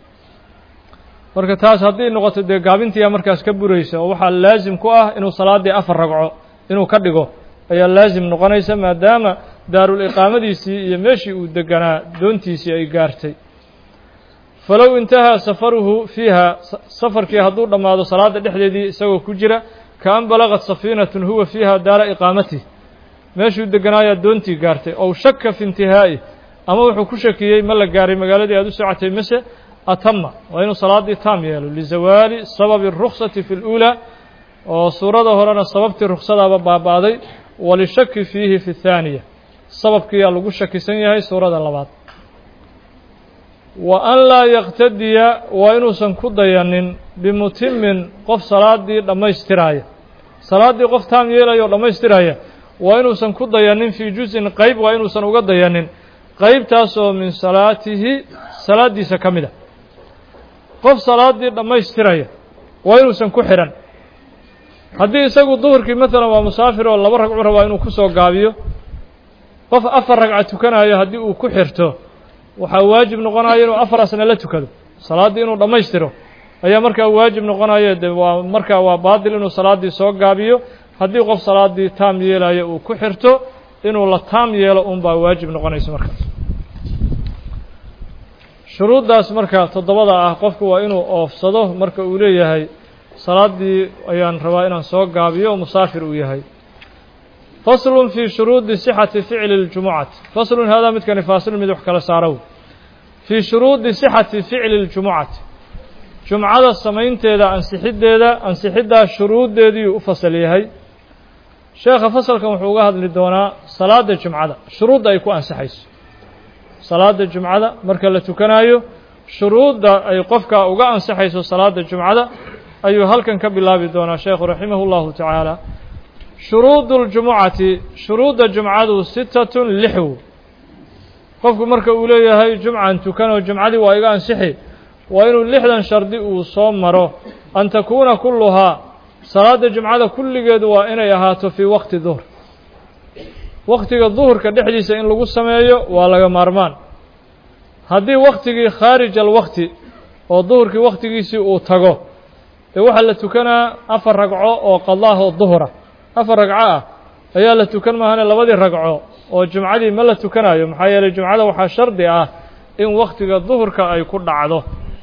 marka taas haddii noqoto dee gaabintiiyaa markaas ka buraysa oo waxaa laasim ku ah inuu salaaddii afar ragco inuu ka dhigo ayaa laasim noqonaysa maadaama daarul iqaamadiisii iyo meeshii uu deganaa doontiisii ay gaartay falow intahaa safaruhu fiiha safarkii hadduu dhammaado salaadda dhexdeedii isagoo ku jira kaan balagad safiinatun huwa fiiha daara iqaamatih meeshuu deganaayaa doontii gaartay ow shaka fi intihaa'i ama wuxuu ku shakiyey ma la gaaray magaaladii aad u socotay mase atama waa inuu salaaddii taam yeelo lizawaali sababi ruksati fi اluulaa oo suurada horena sababtii ruksadaaba baaba'day walishaki fiihi fi اthaaniya sababkiiyaa lagu shakisan yahay suurada labaad wa an laa yaqtadiya waa inuusan ku dayanin bimutimin qof salaaddii dhammaystiraaya salaaddii qof taam yeelaya oo dhammaystiraya waa inuusan ku dayanin fii juzin qeyb waa inuusan uga dayanin qeybtaasoo min salaatihi salaaddiisa ka mid a qof salaaddii dhammaystiraya waa inuusan ku xidhan haddii isagu duhurkii maalan waa musaafir oo laba ragcu rabaa inuu ku soo gaabiyo qof afar ragca tukanayo haddii uu ku xirto waxaa waajib noqonaya inuu afar asna la tukado salaaddii inuu dhammaystiro ayaa markaa waajib noqonaya de waa markaa waa baatil inuu salaaddii soo gaabiyo haddii qof salaaddii taam yeelayo uu ku xirto inuu la taam yeelo un baa waajib noqonaysa markaas shuruuddaas marka toddobada ah qofku waa inuu oofsado marka uu leeyahay salaaddii ayaan rabaa inaan soo gaabiyo oo musaafir uu yahay faslun fii shuruudi sixati ficli اljumucati faslun haadaa midkani faasilun mid wax kala saarow fii shuruudi sixati ficli اljumucati jumcada samaynteeda ansixiddeeda ansixiddaa shuruuddeediiyuu u fasal yahay sheekha fasalkan wuxuu uga hadli doonaa salaadda jumcada shuruudda ay ku ansixayso salaadda jumcada marka la tukanaayo shuruudda ay qofka uga ansixayso salaadda jumcada ayuu halkan ka bilaabi doonaa sheekhu raximah اllahu tacaala shuruudu اljumucati shuruudda jumcadu sitatun lixw qofku marka uu leeyahay jumcan tukanoo jumcadii waa iga ansixi waa inuu lixdan shardi uu soo maro an takuuna kulluhaa salaadda jumcada kulligeedu waa inay ahaato fii waqti duhr waqtiga duhurka dhexdiisa in lagu sameeyo waa laga maarmaan haddii waktigii khaarij alwaqti oo duhurkii wakhtigiisii uu tago ee waxaa la tukanaa afar ragco oo qadaah oo duhura afar ragco ah ayaa la tukan maahane labadii ragco oo jumcadii ma la tukanayo maxaa yeelay jumcada waxaa shardi ah in wakhtiga duhurka ay ku dhacdo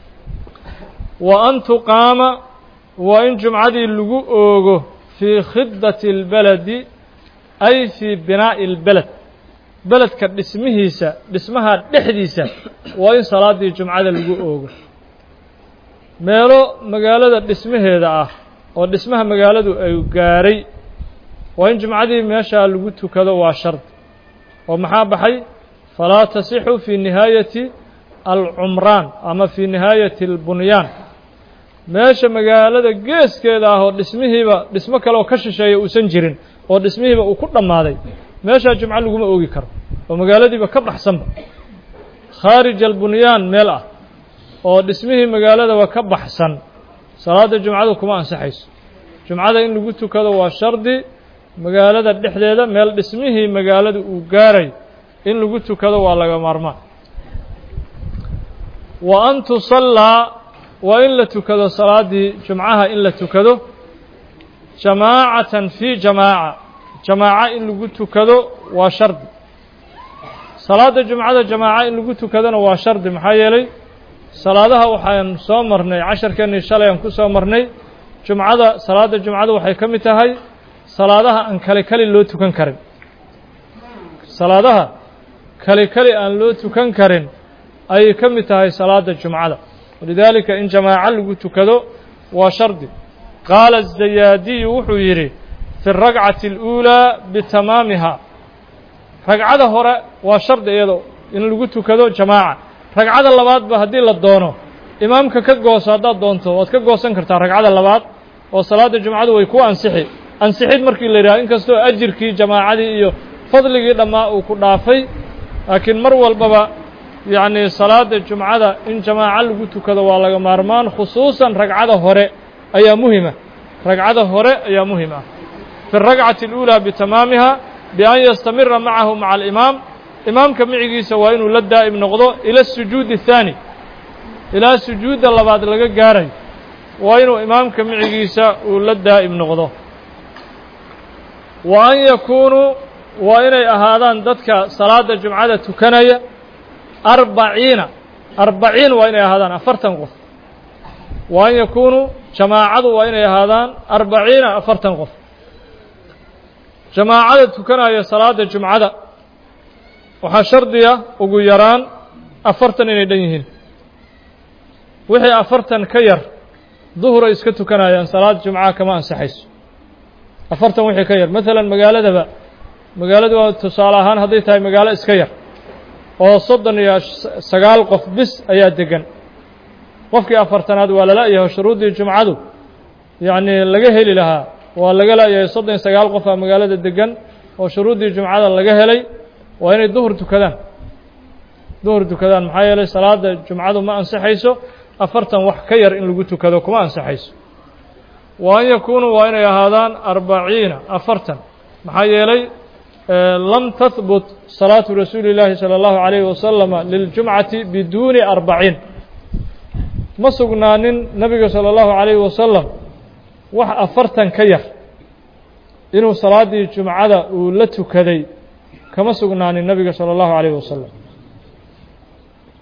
wa an tuqaama waa in jumcadii lagu oogo fii khidati اlbeledi ay fii binaa'i اlbeled beledka dhismihiisa dhismaha dhexdiisa waa in salaaddii jumcada lagu oogo meelo magaalada dhismaheeda ah oo dhismaha magaaladu ay gaaray waa in jumcadii meeshaa lagu tukado waa shardi oo maxaa baxay falaa tasixu fii nihaayati alcumraan ama fii nihaayati albunyaan meesha magaalada geeskeeda ah oo dhismihiiba dhismo kale oo ka shisheeya uusan jirin oo dhismihiiba uu ku dhammaaday meeshaa jumco laguma oogi karo oo magaaladiiba ka baxsanba khaarij albunyaan meel ah oo dhismihii magaaladaba ka baxsan salaadda jumcadu kuma ansaxayso jumcada in lagu tukado waa shardi magaalada dhexdeeda meel dhismihii magaalada uu gaaray in lagu tukado waa laga maarmaan wa an tusallaa waa in la tukado salaaddii jumcaha in la tukado jamaacatan fii jamaaca jamaaco in lagu tukado waa shardi salaadda jumcada jamaaco in lagu tukadona waa shardi maxaa yeelay salaadaha waxaan soo marnay casharkeennii shalay aan ku soo marnay jumcada salaadda jumcada waxay ka mid tahay salaadaha aan kale keli loo tukan karin salaadaha kale keli aan loo tukan karin ayay ka mid tahay salaadda jumcada walidaalika in jamaaco lagu tukado waa shardi qaala azayaadiyu wuxuu yidhi fi اragcati اluulaa bitamaamiha ragcada hore waa shardi iyado in lagu tukado jamaaca ragcada labaadba haddii la doono imaamka ka gooso haddaad doonto waad ka goosan kartaa ragcada labaad oo salaadda jumcadu way ku ansixi ansixid markii la yidhaha inkastoo ajirkii jamaacadii iyo fadligii dhammaa uu ku dhaafay laakiin mar walbaba yacnii salaadda jumcada in jamaaco lagu tukado waa laga maarmaan khusuusan ragcada hore ayaa muhima ragcada hore ayaa muhim ah fi اragcati اluulaa bitamaamiha bian yastamira macahu maca alimaam imaamka micigiisa waa inuu la daa'im noqdo ila asujuudi الthaani ilaa sujuudda labaad laga gaarayo waa inuu imaamka micigiisa uu la daa'im noqdo wa an yakuunuu waa inay ahaadaan dadka salaadda jumcada tukanaya arbaciina arbaciin waa inay ahaadaan afartan qof wa an yakuunuu jamaacadu waa inay ahaadaan arbaciina afartan qof jamaacada tukanaya salaadda jumcada waxaa shardiya ugu yaraan afartan inay dhan yihiin wixii afartan ka yar duhuray iska tukanayaan salaad jumcaha kama ansaxayso afartan wixii ka yar maalan magaaladaba magaaladu waa tusaale ahaan hadday tahay magaalo iska yar oo soddon iyo sagaal qof bis ayaa degan qofkii afartanaad waa la la'yahay shuruuddii jumcadu yacnii laga heli lahaa waa laga la'yahay soddon iyo sagaal qof aa magaalada degan oo shuruuddii jumcada laga helay waa inay duhur tukadaan duhur tukadaan maxaa yeelay salaadda jumcadu ma ansixayso afartan wax ka yar in lagu tukado kuma ansixayso wa an yakuunuu waa inay ahaadaan arbaciina afartan maxaa yeelay lam tahbut salaatu rasuuli اllaahi salى اllahu عalayhi wasalama liljumcati biduuni arbaciin ma sugnaanin nabiga salى اllahu عalayhi wasalam wax afartan ka yar inuu salaaddii jumcada uu la tukaday kama sugnaanin nabiga salى اllahu عalayhi wasalam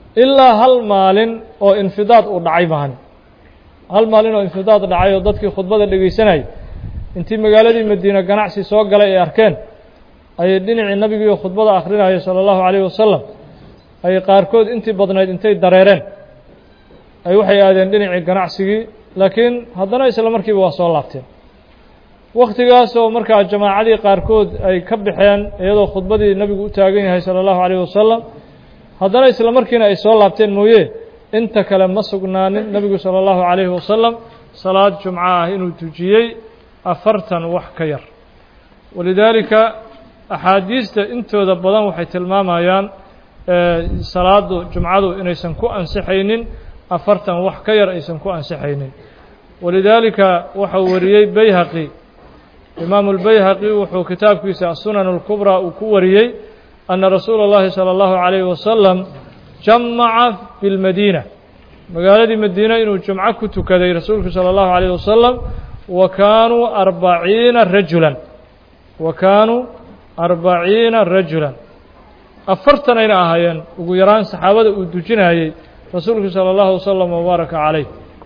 ilaa hal maalin oo infidaad uu dhacay maahan hal maalin oo infidaad dhacay oo dadkii khudbada dhegaysanayay intii magaaladii madiine ganacsi soo galay ay arkeen ayay dhinacii nabigiioo khudbada akhrinayay sala allahu calayhi wasalam ay qaarkood intii badnayd intay dareereen ay waxay aadeen dhinacii ganacsigii laakiin haddana isla markiiba waa soo laabteen wakhtigaasoo markaa jamaacadii qaarkood ay ka baxeen iyadoo khudbadii nebigu u taagan yahay sala allahu calayhi wasalam haddana isla markiina ay soo laabteen mooye inta kale ma sugnaanin nebigu sala allahu calayhi wasalam salaad jumco ah inuu tujiyey afartan wax ka yar walidaalika axaadiista intooda badan waxay tilmaamayaan salaadu jumcadu inaysan ku ansixaynin afartan wax ka yar aysan ku ansixaynin walidaalika waxau wariyey bayhaqi imaamu lbayhaqi wuxuu kitaabkiisa asunan اlkubraa uu ku wariyey ana rasuula اllahi salى اllahu عalayhi wasalam jamaca bilmadiina magaaladii madiina inuu jumco ku tukaday rasuulku salى اllahu عalayh wasalam wa kaanuu arbaciina rajulan wa kaanuu arbaciina rajulan afartanayna ahaayeen ugu yaraan saxaabada uu dujinayey rasuulku salى اllahu wasalam wabaaraka calayh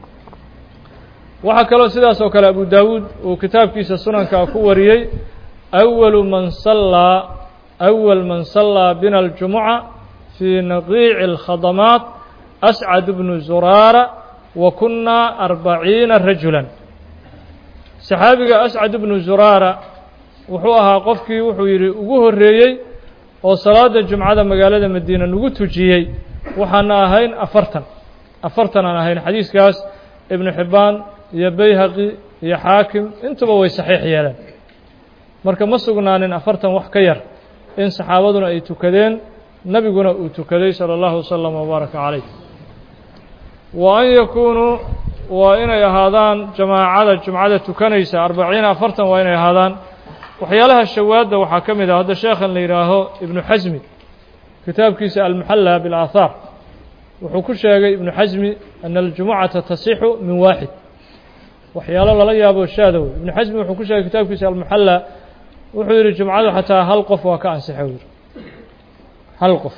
waxaa kaloo sidaas oo kale abu daawuud uu kitaabkiisa sunanka ku wariyey awalu man sallaa awal man sallaa bina aljumuca fii naqiici اlkhadamaat ascad bnu zuraara wa kunnaa arbaciina rajulan saxaabiga ascad bnu zuraara wuxuu ahaa qofkii wuxuu yidhi ugu horreeyey oo salaada jumcada magaalada madiina nagu tujiyey waxaana ahayn afartan afartan aan ahayn xadiiskaas ibnu xibbaan iyo bayhaqi iyo xaakim intuba way saxiix yeeleen marka ma sugnaanin afartan wax ka yar in saxaabaduna ay tukadeen nebiguna uu tukaday salى اllahu wasalam wabaaraka calayh wa an yakuunuu waa inay ahaadaan jamaacada jumcada tukanaysa arbaciina afartan waa inay ahaadaan waxyaalaha shawaadda waxaa ka mid ah hadda sheekhan la yidhaaho ibnu xasmi kitaabkiisa almuxalla biاlaahaar wuxuu ku sheegay ibnu xasmi ana aljumucata tasixu min waaxid waxyaalo lala yaabo shaadow ibnu xasmi wuxuu ku sheegay kitaabkiisa almuxalla wuxuu yidhi jumcadu xataa hal qof waa ka ansixay yidhi hal qof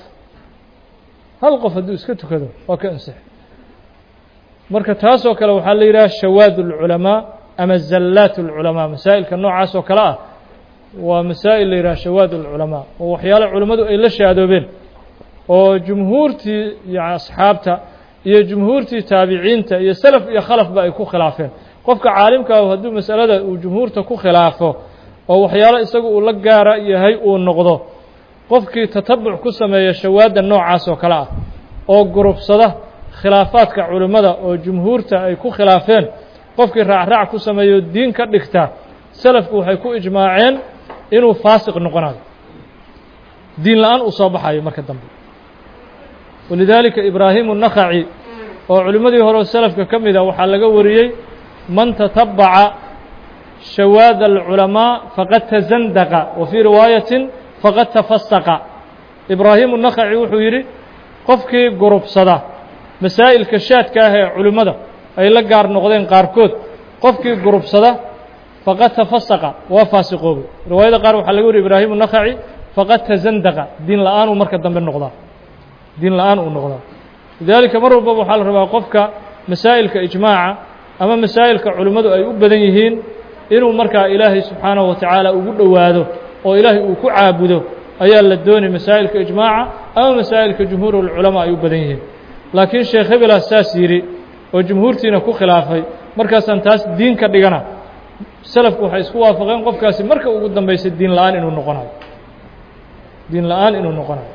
hal qof hadduu iska tukado waa ka ansixay marka taasoo kale waxaa la yidhaha shawaad اlculamaa ama zallaat اlculamaa masaa'ilka noocaas oo kale ah waa masaa'il la yidhaha shawaad اlculamaa oo waxyaalo culimmadu ay la shaadoobeen oo jumhuurtii iyo asxaabta iyo jumhuurtii taabiciinta iyo selaf iyo khalafba ay ku khilaafeen qofka caalimkaahu hadduu masalada uu jumhuurta ku khilaafo oo waxyaalo isagu uu la gaara yahay uu noqdo qofkii tatabuc ku sameeya shawaadda noocaas oo kale ah oo gurubsada khilaafaadka culimmada oo jumhuurta ay ku khilaafeen qofkii raacraac ku sameeyo diin ka dhigta selafku waxay ku ijmaaceen inuu faasiq noqonayo diin la-aan uu soo baxayo marka dambe walidaalika ibraahimu nakhaci oo culimmadii hore oo selafka ka mid a waxaa laga wariyey man tatabaca shawaad alculamaa faqad tazandaqa wa fii riwaayatin faqad tafasaqa ibraahimu nakhaci wuxuu yidhi qofkii gurubsada masaa'ilka shaadka ah ee culimmada ay la gaar noqdeen qaarkood qofkii gurubsada faqad tafasaqa waa faasiqoobay riwaayada qaar waxaa laga wariy ibraahimu nakhaci faqad tazandaqa diin la-aanuu marka dambe noqdaa diin la-aan uu noqdaa lidaalika mar walbaba waxaa la rabaa qofka masaa'ilka ijmaaca ama masaa'ilka culimmadu ay u badan yihiin inuu markaa ilaahay subxaanahu wa tacaala ugu dhowaado oo ilaahay uu ku caabudo ayaa la doonay masaa'ilka ijmaaca ama masaa'ilka jumhuurulculamaa ay u badan yihiin laakiin sheekh hebelaa saas yidhi oo jumhuurtiina ku khilaafay markaasaan taas diin ka dhigana selafku waxay isku waafaqeen qofkaasi marka ugu dambaysa diin la-aan inuu noqonayo diin la-aan inuu noqonayo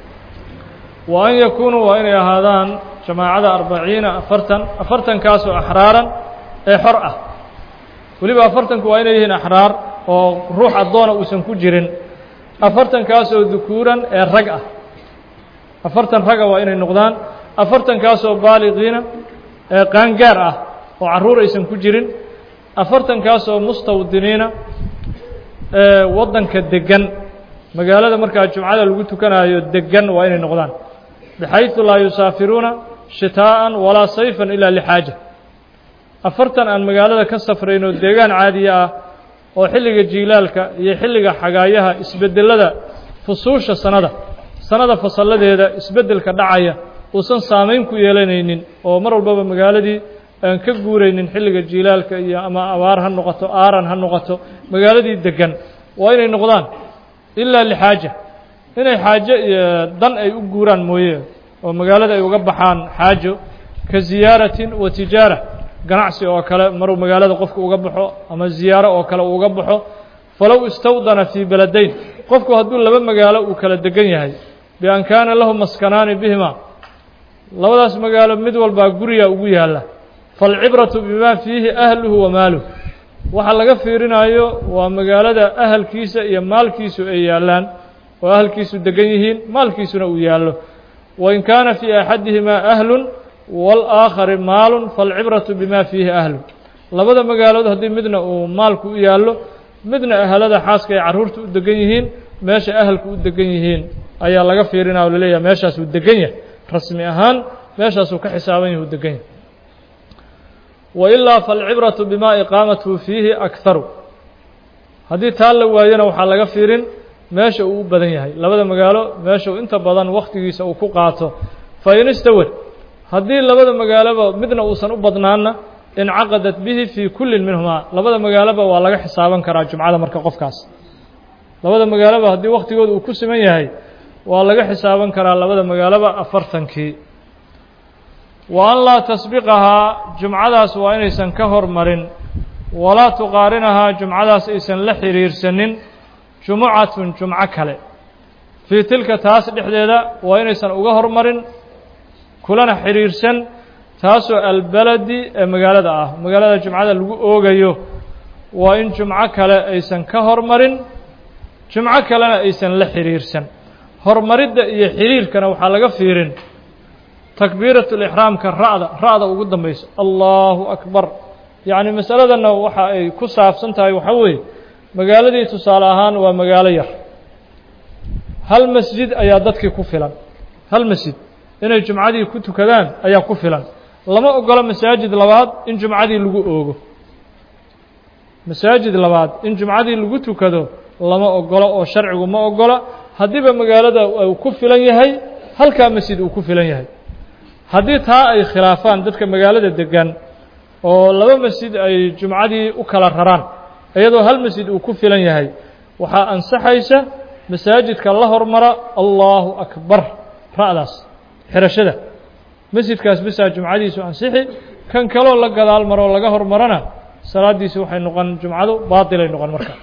wa an yakuunuu waa inay ahaadaan jamaacada arbaciina afartan afartankaasoo axraaran ee xor ah weliba afartanku waa inay yihiin axraar oo ruux addoona uusan ku jirin afartankaasoo dukuuran ee rag ah afartan raga waa inay noqdaan afartankaasoo baaliqiina ee qaangaar ah oo carruur aysan ku jirin afartankaasoo mustawdiniina ee waddanka deggan magaalada markaa jumcada lagu tukanayo deggan waa inay noqdaan bixayثu laa yusaafiruuna shitaa'an walaa sayfan ilaa lixaaja afartan aan magaalada ka safrayn oo deegaan caadiya ah oo xilliga jiilaalka iyo xilliga xagaayaha isbeddelada fusuusha sanada sanada fasalladeeda isbeddelka dhacaya uusan saamayn ku yeelanaynin oo mar walbaba magaaladii aan ka guuraynin xilliga jiilaalka iyo ama abaar ha noqoto aaran ha noqoto magaaladii deggan waa inay noqdaan ilaa lixaaja inay xaajo iyo dan ay u guuraan mooye oo magaalada ay uga baxaan xaajo ka ziyaaratin wa tijaara ganacsi oo kale maruu magaalada qofku uga baxo ama ziyaaro oo kale uu uga baxo falow istawdana fii beladayn qofku hadduu laba magaalo uu kala degan yahay bian kaana lahu maskanaani bihima labadaas magaalo mid walbaa guriga ugu yaalla faalcibratu bimaa fiihi ahluhu wa maaluhu waxa laga fiirinayo waa magaalada ahalkiisa iyo maalkiisu ay yaallaan oo ahalkiisu degan yihiin maalkiisuna uu yaallo wain kaana fii axadihimaa ahlun waalaakhari maalun faalcibratu bimaa fiihi ahlu labada magaalood haddii midna uu maalku u yaallo midna ahalada xaaska ay carruurta u degan yihiin meesha ahalku u degan yihiin ayaa laga fiirinaya o laleeyahay meeshaasuu degan yahay rasmi ahaan meeshaasuu ka xisaaban yahay u degan yahay wailaa faalcibratu bimaa iqaamatuhu fiihi akharu haddii taa la waayona waxaa laga fiirin meesha uu u badan yahay labada magaalo meesha uu inta badan wakhtigiisa uu ku qaato fa in istawad haddii labada magaaloba midna uusan u badnaanna incaqadat bihi fii kullin minhumaa labada magaaloba waa laga xisaaban karaa jumcada marka qofkaas labada magaaloba haddii wakhtigooda uu ku siman yahay waa laga xisaaban karaa labada magaaloba afartankii wa an laa tasbiqahaa jumcadaas waa inaysan ka hormarin walaa tuqaarinahaa jumcadaas aysan la xiriirsanin jumucatun jumco kale fii tilka taas dhexdeeda waa inaysan uga hormarin kulana xiriirsan taasoo albaladi ee magaalada ah magaalada jumcada lagu oogayo waa in jumco kale aysan ka hormarin jumco kalena aysan la xiriirsan hormaridda iyo xiriirkana waxaa laga fiirin takbiiratu lixraamka ra'da ra'da ugu dambayso allahu akbar yacni masaladanna waxa ay ku saabsan tahay waxaa weeye magaaladii tusaale ahaan waa magaalo yar hal masjid ayaa dadkii ku filan hal masjid inay jumcadii ku tukadaan ayaa ku filan lama ogolo masaajid labaad in jumcadii lagu oogo masaajid labaad in jumcadii lagu tukado lama ogolo oo sharcigu ma ogola haddiiba magaalada uu ku filan yahay halkaa masjid uu ku filan yahay haddii taa ay khilaafaan dadka magaalada degan oo laba masjid ay jumcadii u kala raraan iyadoo hal masjid uu ku filan yahay waxaa ansaxaysa masaajidka la hormara allahu akbar ra'daas xirashada masjidkaas bisaa jumcadiisu ansixi kan kaloo la gadaal maroo laga hormarana salaaddiisi waxay noqon jumcadu baatilay noqon marka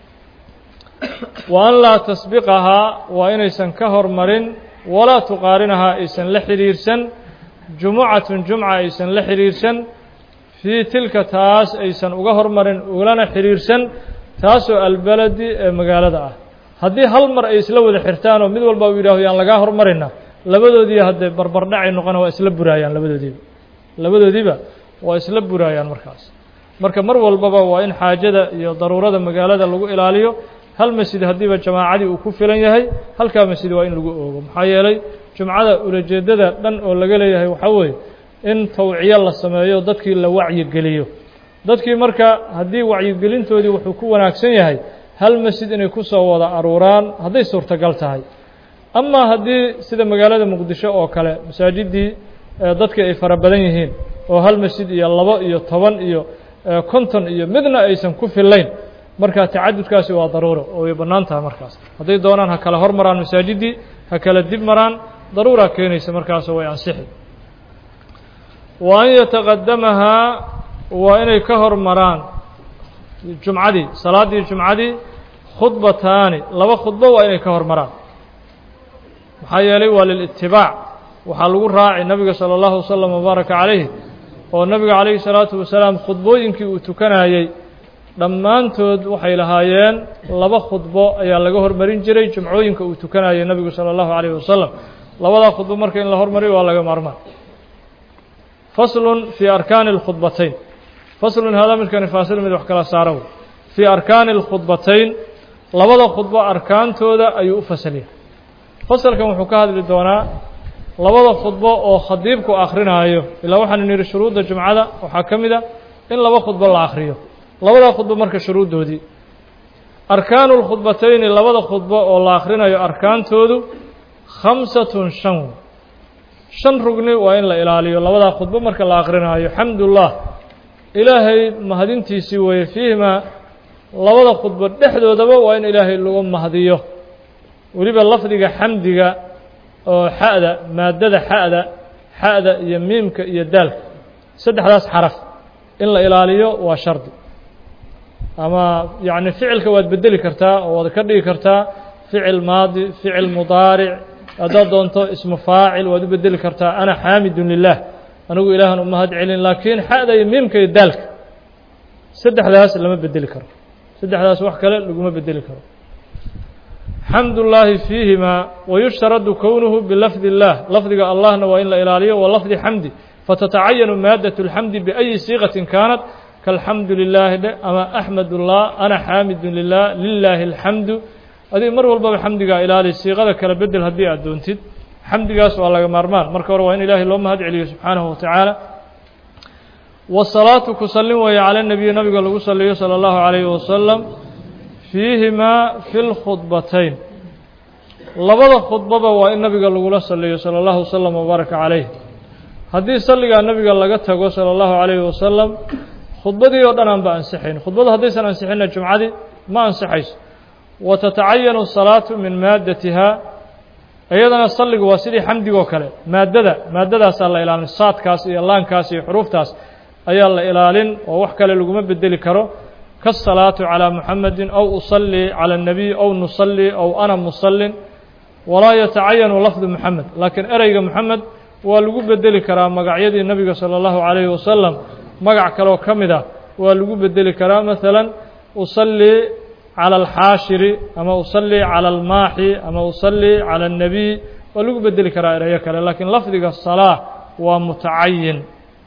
wa an laa tasbiqahaa waa inaysan ka hormarin walaa tuqaarinahaa aysan la xidhiirsan jumucatun jumca aysan la xidhiirsan fii tilka taas aysan uga hormarin ulana xidhiirsan taasoo albaladi ee magaalada ah haddii hal mar ay isla wada xirtaan oo mid walba uu yidhaaho yaan lagaa hormarina labadoodii haddee barbardhacay noqona waa isla buraayaan labadoodiiba labadoodiiba waa isla buraayaan markaas marka mar walbaba waa in xaajada iyo daruurada magaalada lagu ilaaliyo hal masjid haddiiba jamaacadii uu ku filan yahay halkaa masjid waa in lagu oogo maxaa yeelay jumcada ulajeeddada dhan oo laga leeyahay waxaa weeye in tawciyo la sameeyo dadkii la wacyigeliyo dadkii marka haddii wacyigelintoodii wuxuu ku wanaagsan yahay hal masjid inay ku soo wada aruuraan hadday suurtagal tahay amaa haddii sida magaalada muqdisho oo kale masaajiddii dadka ay fara badan yihiin oo hal masjid iyo labo iyo toban iyo konton iyo midna aysan ku fillayn marka tacadudkaasi waa daruuro oo way bannaan tahay markaas hadday doonaan ha kala hor maraan masaajiddii ha kala dib maraan daruuraa keenaysa markaasoo way ansixi wa an yataqadamahaa waa inay ka hor maraan jumcadii salaaddii jumcadii khudbataani laba khudbo waa inay ka hor maraan maxaa yeelay waa lilitibaac waxaa lagu raaci nabiga salى اllahu wasalam wabaaraka calayh oo nabiga calayhi salaatu wasalaam khudbooyinkii uu tukanayey dhammaantood waxay lahaayeen laba khudbo ayaa laga hormarin jiray jumcooyinka uu tukanayay nabigu salى اllahu alayh wasalam labadaa khudbo marka in la hormariyo waa laga maarmaan faslun fii arkaani اlkhudbatayn faslun haadaa midkani faasil mid wax kala saara wey fii arkaani اlkhudbatayn labada khudbo arkaantooda ayuu u fasalya fasalkan wuxuu ka hadli doonaa labada khudbo oo khadiibku akrinaayo ilaa waxaanu nidhi shuruudda jumcada waxaa ka mid a in laba khudbo la akhriyo labada khudbo marka shuruuddoodii arkaanu lkhudbatayni labada khudbo oo la akhrinayo arkaantoodu khamsatun shan shan rugni waa in la ilaaliyo labadaa khudbo marka la akrinaayo xamdullah ilaahay mahadintiisii weeye fiihimaa labada khudbo dhexdoodaba waa in ilaahay lagu mahdiyo weliba lafdiga xamdiga oo xa'da maaddada xa'da xa'da iyo miimka iyo daalka saddexdaas xaraf in la ilaaliyo waa shardi ama yacni ficilka waad bedeli kartaa oo waad ka dhigi kartaa ficil maadi ficil mudaaric haddaad doonto ismu faacil waad u bedeli kartaa ana xaamidun lilah anigu ilaahan u mahad celin laakiin xa'da iyo miimka iyo daalka saddexdaas lama bedeli karo saddexdaas wax kale laguma bedeli karo xamd ullaahi fiihimaa wayushtaradu kownuhu bilafdi اllah lafdiga allahna waa in la ilaaliyo wa lafdi xamdi fatatacayanu maadaة اlxamdi biأyi siiqaةi kaanat kaalxamdu lilaahi dhe ama axmed ullah ana xaamidun lilah lilaahi اlxamdu adig mar walbaba xamdigaa ilaali siiqada kala bedel haddii aad doontid xamdigaas waa laga maarmaan marka hore waa in ilaahay loo mahad celiyo subxaanahu watacaala wasalaatu ku sallin weeye cala nebiyi nabiga lagu saliyo salى اllahu عalayhi wasalam fiihimaa fi lkhudbatayn labada khudbaba waa in nabiga lagula saliyo salى اllahu wasalam wabaaraka calayh haddii salligaa nabiga laga tago salى اllahu عalayhi wasalam khudbadii oo dhan aan ba ansixayn khudbadu haddaysan ansixinna jumcadii ma ansixayso wa tatacayanu salaatu min maaddatiha iyadana salligu waa sidii xamdigoo kale maaddada maaddadaasaa la ilaalin saadkaas iyo laankaas iyo xuruuftaas ayaa la ilaalin oo wax kale laguma bedeli karo kaasalaatu calىa muxamedin aw usallii calى الnabiy aw nusallii aw ana musallin walaa yatacayanu lafdu muxamed laakiin ereyga moxamed waa lagu bedeli karaa magacyadii nebiga salى اllahu عalayhi wasalam magac kaleoo ka mid ah waa lagu bedeli karaa maثala usallii calى alxaashiri ama usallii calى almaaxi ama usallii calى الnabiy waa lagu bedeli karaa ereyo kale laakiin lafdiga salaa waa mutacayin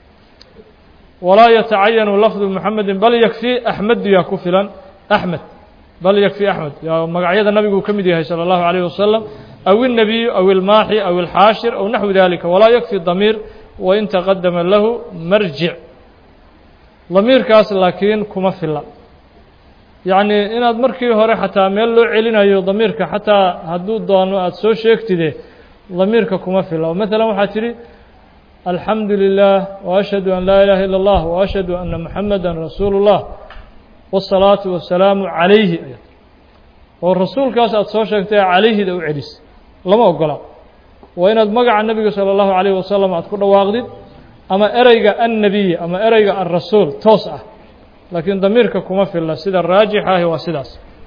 walaa yatacayanu lafdu muxamedin bal yakfii axmedu yaa ku filan axmed bal yakfii axmed yaa magacyada nabiguu ka mid yahay salى اllahu عalayه wasalam aw الnabiyu aw ilmaaxi aw ilxaashir aw naxwi dalika walaa yakfi damiir wain taqadama lahu marjic damiirkaas laakiin kuma fila yacni inaad markii hore xataa meel loo celinayo damiirka xataa hadduu doono aada soo sheegtide damiirka kuma fila oo maala waxaa tidhi alxamdu lilah وأشhهadu an laa ilaha ilا اllah وأشhهadu ana muxameda rasuulu الlah والsalaaةu wasalaamu عalayhi oo rasuulkaas aada soo sheegtay calayhida u celis lama ogola waa inaad magaca nebiga salى الlahu عalيه wasalam aad ku dhawaaqdid ama ereyga annabiy ama ereyga alrasuul toos ah laakiin damiirka kuma filla sida raajix ahi waa sidaas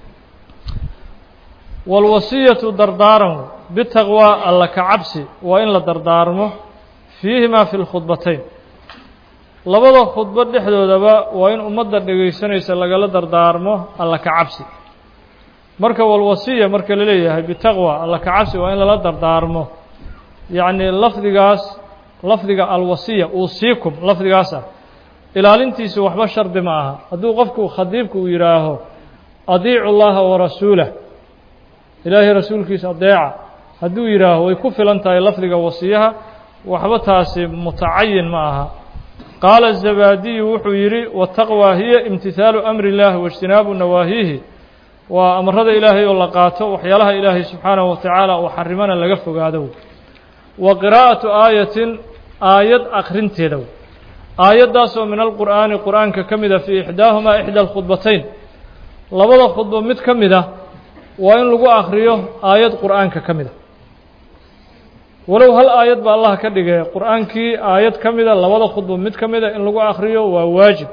wاlwasiyatu dardaaran bitaqwى alla ka cabsi waa in la dardaarmo fiihimaa fi lkhudbatayn labada khudbo dhexdoodaba waa in ummadda dhegaysanaysa lagala dardaarmo alla ka cabsi marka walwasiya marka la leeyahay bitaqwa alla ka cabsi waa in lala dardaarmo yacni lafdigaas lafdiga alwasiya uusiikum lafdigaas ah ilaalintiisu waxba shardi ma aha hadduu qofku khadiibku uu yidhaaho adiicu llaha warasuulah ilaahay rasuulkiisa adeeca hadduu yidhaaho way ku filan tahay lafdiga wasiyaha waxba taasi mutacayin ma aha qaala zabaadiyu wuxuu yidhi wataqwى hiya imtihaalu amri اllahi waاjtinaabu nawaahihi waa amarada ilaahay oo la qaato waxyaalaha ilaahay subxaanahu watacaala uu xarimana laga fogaado wa qiraa'atu aayatin aayad akrinteeda aayaddaasoo min alqur'aani qur'aanka ka mida fii ixdaahumaa ixda alkhudbatayn labada khudbo mid ka mid ah waa in lagu akriyo aayad qur'aanka ka mid a walow hal aayad ba allah ka dhigay qur'aankii aayad ka mida labada khudbo mid ka mida in lagu akriyo waa waajib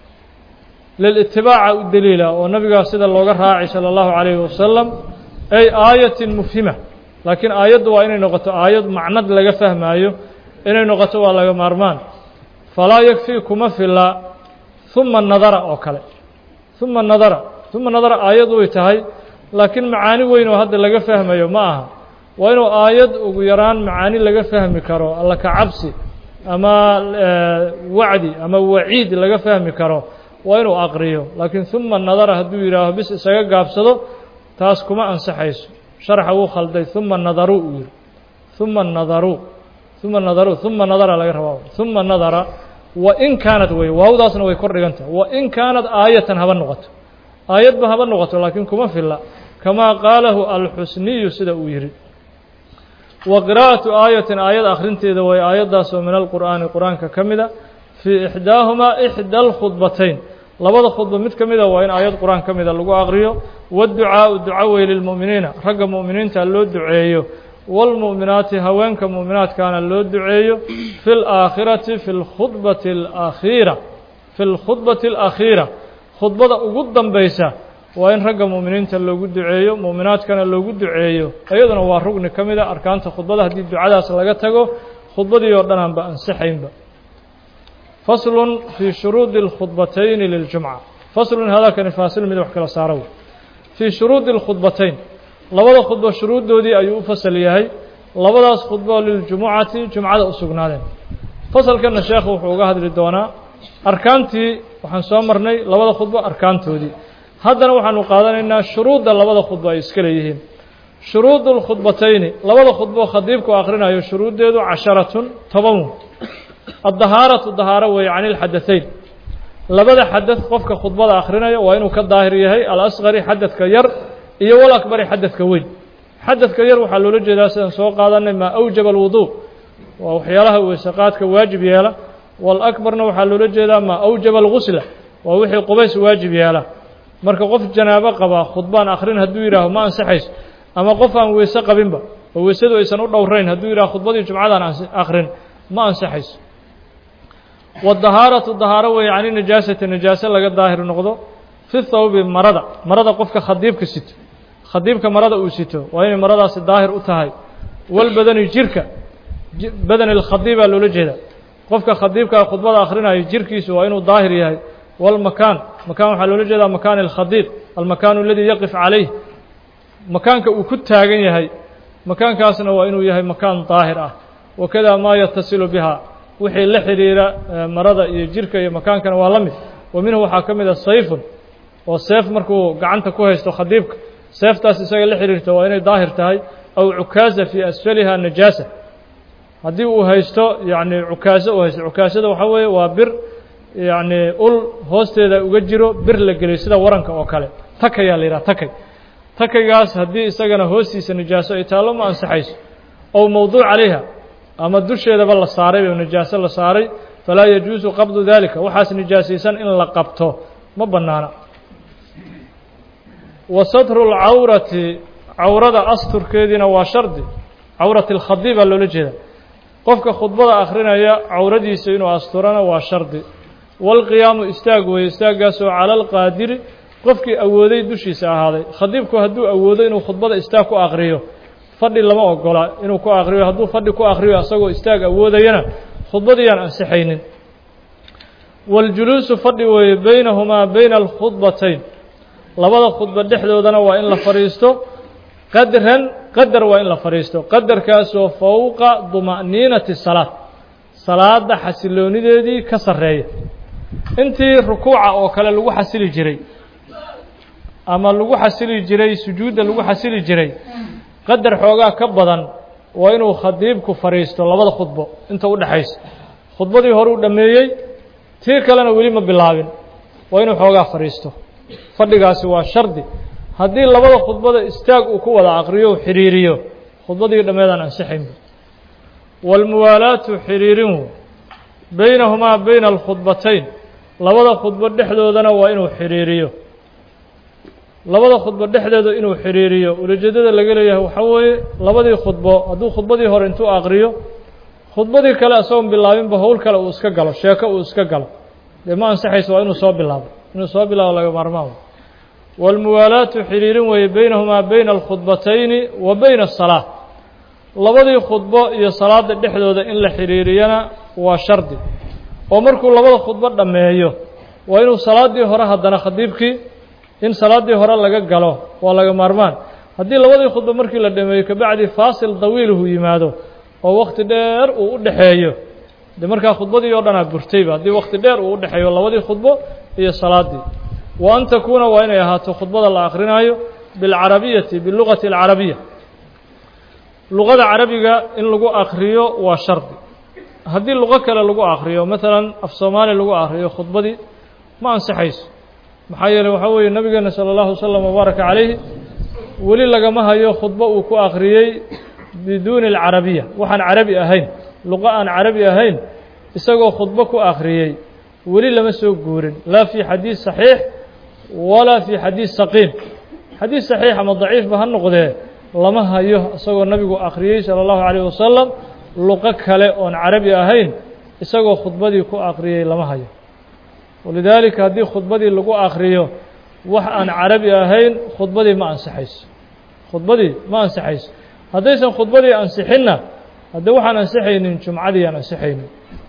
lilitibaaca u daliila oo nabigaa sida looga raacay salى اllahu عalayhi wasalam ay aayatin mufhima laakiin aayaddu waa inay noqoto aayad macnad laga fahmaayo inay noqoto waa laga maarmaan falaa yakfii kuma fila huma nadara oo kale huma nadara huma nadara aayad way tahay laakiin macaani weyn oo hadda laga fahmayo ma aha waa inuu aayad ugu yaraan macaani laga fahmi karo alla ka cabsi ama wacdi ama waciid laga fahmi karo waa inuu aqriyo laakiin huma nadara hadduu yidhaaho bis isaga gaabsado taas kuma ansaxayso sharxa wuu khalday huma nadaru uu yihi huma nadaru huma nadaru huma nadara laga rabaa huma nadara wain kaanad wey waawdaasna way kor dhigantahay wain kaanad aayatan haba noqoto aayadba haba noqoto laakiin kuma filla kamaa qaalahu alxusniyu sida uu yihi wa qiraa'atu aayatin aayad akhrinteeda way aayaddaasoo min alqur'aani qur-aanka ka mida fii ixdaahumaa ixda alkhudbatayn labada khudba mid ka mida waa in aayad qur-aan ka mida lagu aqriyo waadducaau duca wey lilmu'miniina ragga mu'miniinta loo duceeyo waalmu'minaati haweenka mu'minaadkaana loo duceeyo fi laakhirati fi lkhudbati alakhiira fi lkhudbati alakhiira khudbada ugu dambaysa waa in ragga mu'miniinta loogu duceeyo mu'minaadkana loogu duceeyo iyaduna waa rugni ka mida arkaanta khudbada haddii ducadaas laga tago khudbadii oo dhan aanba ansixaynba faslun fii shuruudi اlkhudbatayni liljumca faslun hadalkani faasil mid wax kala saaro fii shuruudi اlkhudbatayn labada khudbo shuruuddoodii ayuu u fasal yahay labadaas khudbo liljumucati jumcada u sugnaadeen fasalkana sheekhu wuxuu uga hadli doonaa arkaantii waxaan soo marnay labada khudbo arkaantoodii haddana waxaanu qaadanaynaa shuruudda labada khudbo ay iska leeyihiin shuruudu lkhudbatayni labada khudbo khadiibku akhrinayo shuruuddeedu casharatun toban addahaaratu dahaaro weeye can ilxadatayn labada xadad qofka khudbada akhrinayo waa inuu ka daahir yahay alasqari xadadka yar iyo walakbari xadadka weyn xadadka yar waxaa loola jeedaa sidaan soo qaadanay maa awjaba alwuduu waa waxyaalaha weysaqaadka waajib yeela walakbarna waxaa loola jeedaa maa awjaba algusla waa wixii qubays waajib yeela marka qof janaabo qabaa khudbaan akhrin hadduu yidhaaho ma ansixayso ama qof aan weyse qabinba oo weysadu aysan u dhowrayn hadduu yidhaho khudbadii jumcadaan akhrin ma ansixayso wadahaaratu dahaaro weeye cani najaasati najaase laga daahir noqdo fi thawbi marada marada qofka khadiibka sito khadiibka marada uu sito waa inay maradaasi daahir u tahay walbadani jirka badani lkhadiibaa loola jeeda qofka khadiibkaa khudbada akhrinayo jirkiisu waa inuu daahir yahay walmakaan makaan waxaa loola jeedaa makaani alkhadiib almakaanu aladii yaqif calayh makaanka uu ku taagan yahay makaankaasna waa inuu yahay makaan daahir ah wakada maa yatasilu biha wixii la xidhiira marada iyo jirka iyo makaankana waa la mid wa minhu waxaa ka mid a sayfun oo seef markuu gacanta ku haysto khadiibka seeftaas isaga la xidhiirta waa inay daahir tahay aw cukaaza fii asfaliha najaasa haddii uu haysto yacni cukaaso uu haysto cukaasada waxaa weeye waa bir yacni ul hoosteeda uga jiro bir la geliyo sida waranka oo kale takayaa la yidhaha takay takaygaas haddii isagana hoostiisa najaaso ay taallo ma ansaxayso ow mowduuc calayha ama dusheedaba la saaray oo najaaso la saaray falaa yajuusu qabdu dalika waxaas nijaasaysan in la qabto ma bannaana wa satru lcawrati cawrada asturkeediina waa shardi cawrati alkhadiibaa loola jeeda qofka khudbada akhrinaya cawradiisa inuu asturana waa shardi waalqiyaamu istaag weeye istaaggaasoo cala alqaadiri qofkii awooday dushiisa ahaaday khadiibku hadduu awoodo inuu khudbada istaag ku akriyo fadhi lama ogola inuu ku akriyo hadduu fadhi ku akriyo asagoo istaag awoodayana khudbadiyaan ansixaynin waاljuluusu fadhi weeye baynahumaa bayna alkhudbatayn labada khudba dhexdoodana waa in la fadhiisto qadran qadar waa in la fadhiisto qadarkaasoo fowqa duma'niinati salaad salaada xasiloonideedii ka sarreeya intii rukuuca oo kale lagu xasili jiray ama lagu xasili jiray sujuudda lagu xasili jiray qadar xoogaa ka badan waa inuu khadiibku fadhiisto labada khudbo inta u dhexaysa khudbadii hore uu dhammeeyey tii kalena weli ma bilaabin waa inuu xoogaa fadhiisto fadhigaasi waa shardi haddii labada khudbada istaag uu ku wada aqriyo u xidhiiriyo khudbadii dhammeedaan ansixaynba waalmuwaalaatu xidhiirin baynahumaa bayna alkhudbatayn labada khudbo dhexdoodana waa inuu xidhiiriyo labada khudbo dhexdeeda inuu xidhiiriyo ulajeedada laga leeyahay waxaa weeye labadii khudbo hadduu khudbadii hore intuu aqriyo khudbadii kale isagoon bilaabinba howl kale uu iska galo sheeko uu iska galo dee ma ansaxayso waa inuu soo bilaabo inuu soo bilaabo laga maarmaan waalmuwaalaatu xidhiirin weeye baynahumaa bayna alkhudbatayni wa bayna asalaa labadii khudbo iyo salaada dhexdooda in la xidhiiriyana waa shardi oo markuu labada khudbo dhammeeyo waa inuu salaaddii hore haddana khadiibkii in salaaddii hore laga galo waa laga maarmaan haddii labadii khudbo markii la dhameeyo kabacdi faasil dawiiluhu yimaado oo wakti dheer uu u dhexeeyo de markaa khudbadii oo dhanaa burtayba haddii wakti dheer uu u dhexeeyo labadii khudbo iyo salaaddii wa an takuuna waa inay ahaato khudbada la akrinaayo bilcarabiyati bilugati alcarabiya luqada carabiga in lagu akriyo waa shardi haddii luqo kale lagu akriyo maalan af soomaali lagu akriyo khudbadii ma ansixayso maxaa yeeley waxaa weeye nabigeena sala allahu wasalam wabaaraka calayhi weli lagama hayo khudbo uu ku akhriyey biduuni alcarabiya waxaan carabi ahayn luqo aan carabi ahayn isagoo khudbo ku akhriyey weli lama soo guurin laa fii xadiid saxiix walaa fii xadiid saqiim xadiid saxiix ama daciifba ha noqdee lama hayo isagoo nabigu akhriyey sala allahu calayh wasalam luqo kale oon carabi ahayn isagoo khudbadii ku akhriyey lama hayo walidaalika haddii khudbadii lagu akhriyo wax aan carabi ahayn khudbadii ma ansixayso khudbadii ma ansixayso haddaysan khudbadii ansixinna haddee waxaan ansixaynin jumcadii aan ansixaynin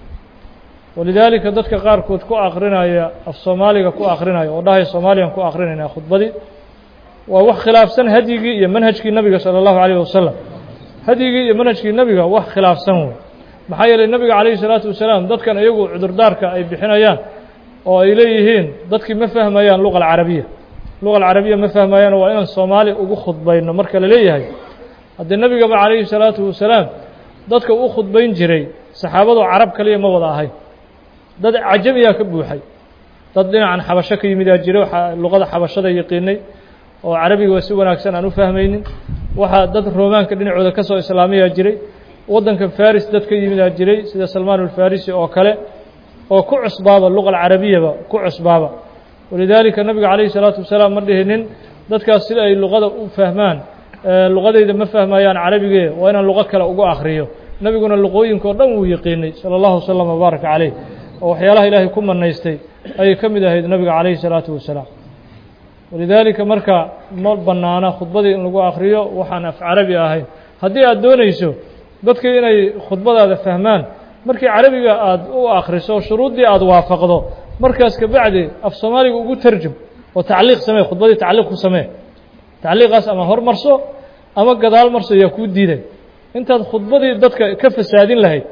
walidaalika dadka qaarkood ku akrinaya af soomaaliga ku akrinaya oo dhahaya soomaaliyaan ku akrinayna khudbadii waa wax khilaafsan hadyigii iyo manhajkii nabiga salى اllahu عalيه wasalam hadyigii iyo manhajkii nebiga wax khilaafsan wey maxaa yeelay nebiga calayhi الsalaatu wasalaam dadkan iyagu cudurdaarka ay bixinayaan oo ay leeyihiin dadkii ma fahmayaan luqa alcarabiya luqa alcarabiya ma fahmayaan waa inaan soomaali ugu khudbayno marka la leeyahay haddee nebigaba calayhi الsalaatu wasalaam dadka u khudbayn jiray saxaabadu carab kaliya ma wada ahayn dad cajamiyaa ka buuxay dad dhinacan xabasho ka yimidaa jira luqada xabashada yaqiinay oo carabiga si wanaagsan aan u fahmaynin waxaa dad roomaanka dhinacooda ka soo islaamayaa jiray waddanka faris dad ka yimidaa jiray sida salmaan alfarisi oo kale oo ku cusbaaba luqa alcarabiyaba ku cusbaaba walidaalika nabiga calayhi الsalaatu wasalaam ma dhihinin dadkaas sida ay luqada u fahmaan luqadayda ma fahmayaan carabigee waa inaan luqo kale ugu akriyo nebiguna luqooyinka o dhan wuu yaqiinay salى اllahu wasalam wbaaraka caleyh oo waxyaalaha ilaahay ku manaystay ayay ka mid ahayd nabiga calayhi الsalaatu wasalaam walidaalika marka ma bannaana khudbadii in lagu akriyo waxaan af carabi ahayn haddii aad doonayso dadkii inay khudbadaada fahmaan markii carabiga aad u akriso shuruuddii aad waafaqdo markaas kabacdi af soomaaliga ugu tarjum oo tacliiq samee khudbadii tacliiq ku samee tacliiqaas ama hor marso ama gadaal marso yaa kuu diiday intaad khudbadii dadka ka fasaadin lahayd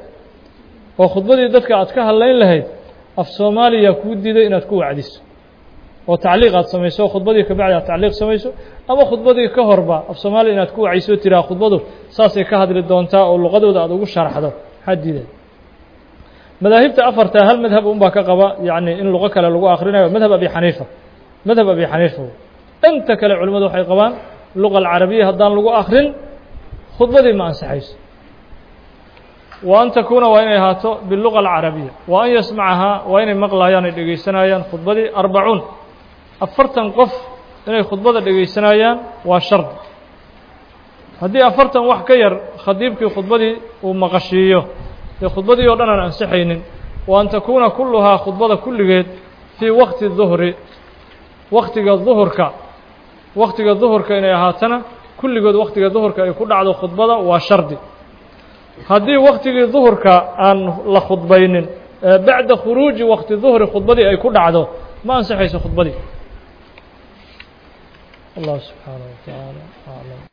oo khudbadii dadka aad ka hadlayn lahayd af soomaaliya kuu diiday inaad ku wacdiso oo tacliiq aad samayso khudbadii kabacdi aad tacliiq samayso ama khudbadii ka horba af soomaaliya inaad ku wacayso tiraa khudbadu saasay ka hadli doontaa oo luqadooda aad ugu sharaxdo maxaa diiday madaahibta afarta hal madhab unbaa ka qaba yacni in luqo kale lagu akrinayo madhab abi xaniifa madhab abi xaniifa inta kale culimmadu waxay qabaan luqa alcarabiya haddaan lagu akrin khudbadii ma ansaxayso wa an takuuna waa inay ahaato biluqa alcarabiya wa an yasmacahaa waa inay maqlayaan ay dhegaysanayaan khudbadii arbacuun afartan qof inay khudbada dhegaysanayaan waa shardi haddii afartan wax ka yar khadiibkii khudbadii uu maqashiiyo dee khudbadii oo dhan aan ansixaynin wa an takuuna kulluhaa khudbada kulligeed fii wakti duhri waktiga duhurka waktiga duhurka inay ahaatana kulligood waktiga duhurka ay ku dhacdo khudbada waa shardi haddii waktigii duhurka aan la khudbaynin bacda khuruuji wakti duhri khudbadii ay ku dhacdo ma ansixayso khudbadii allah subxaanaه wa tacaala aclam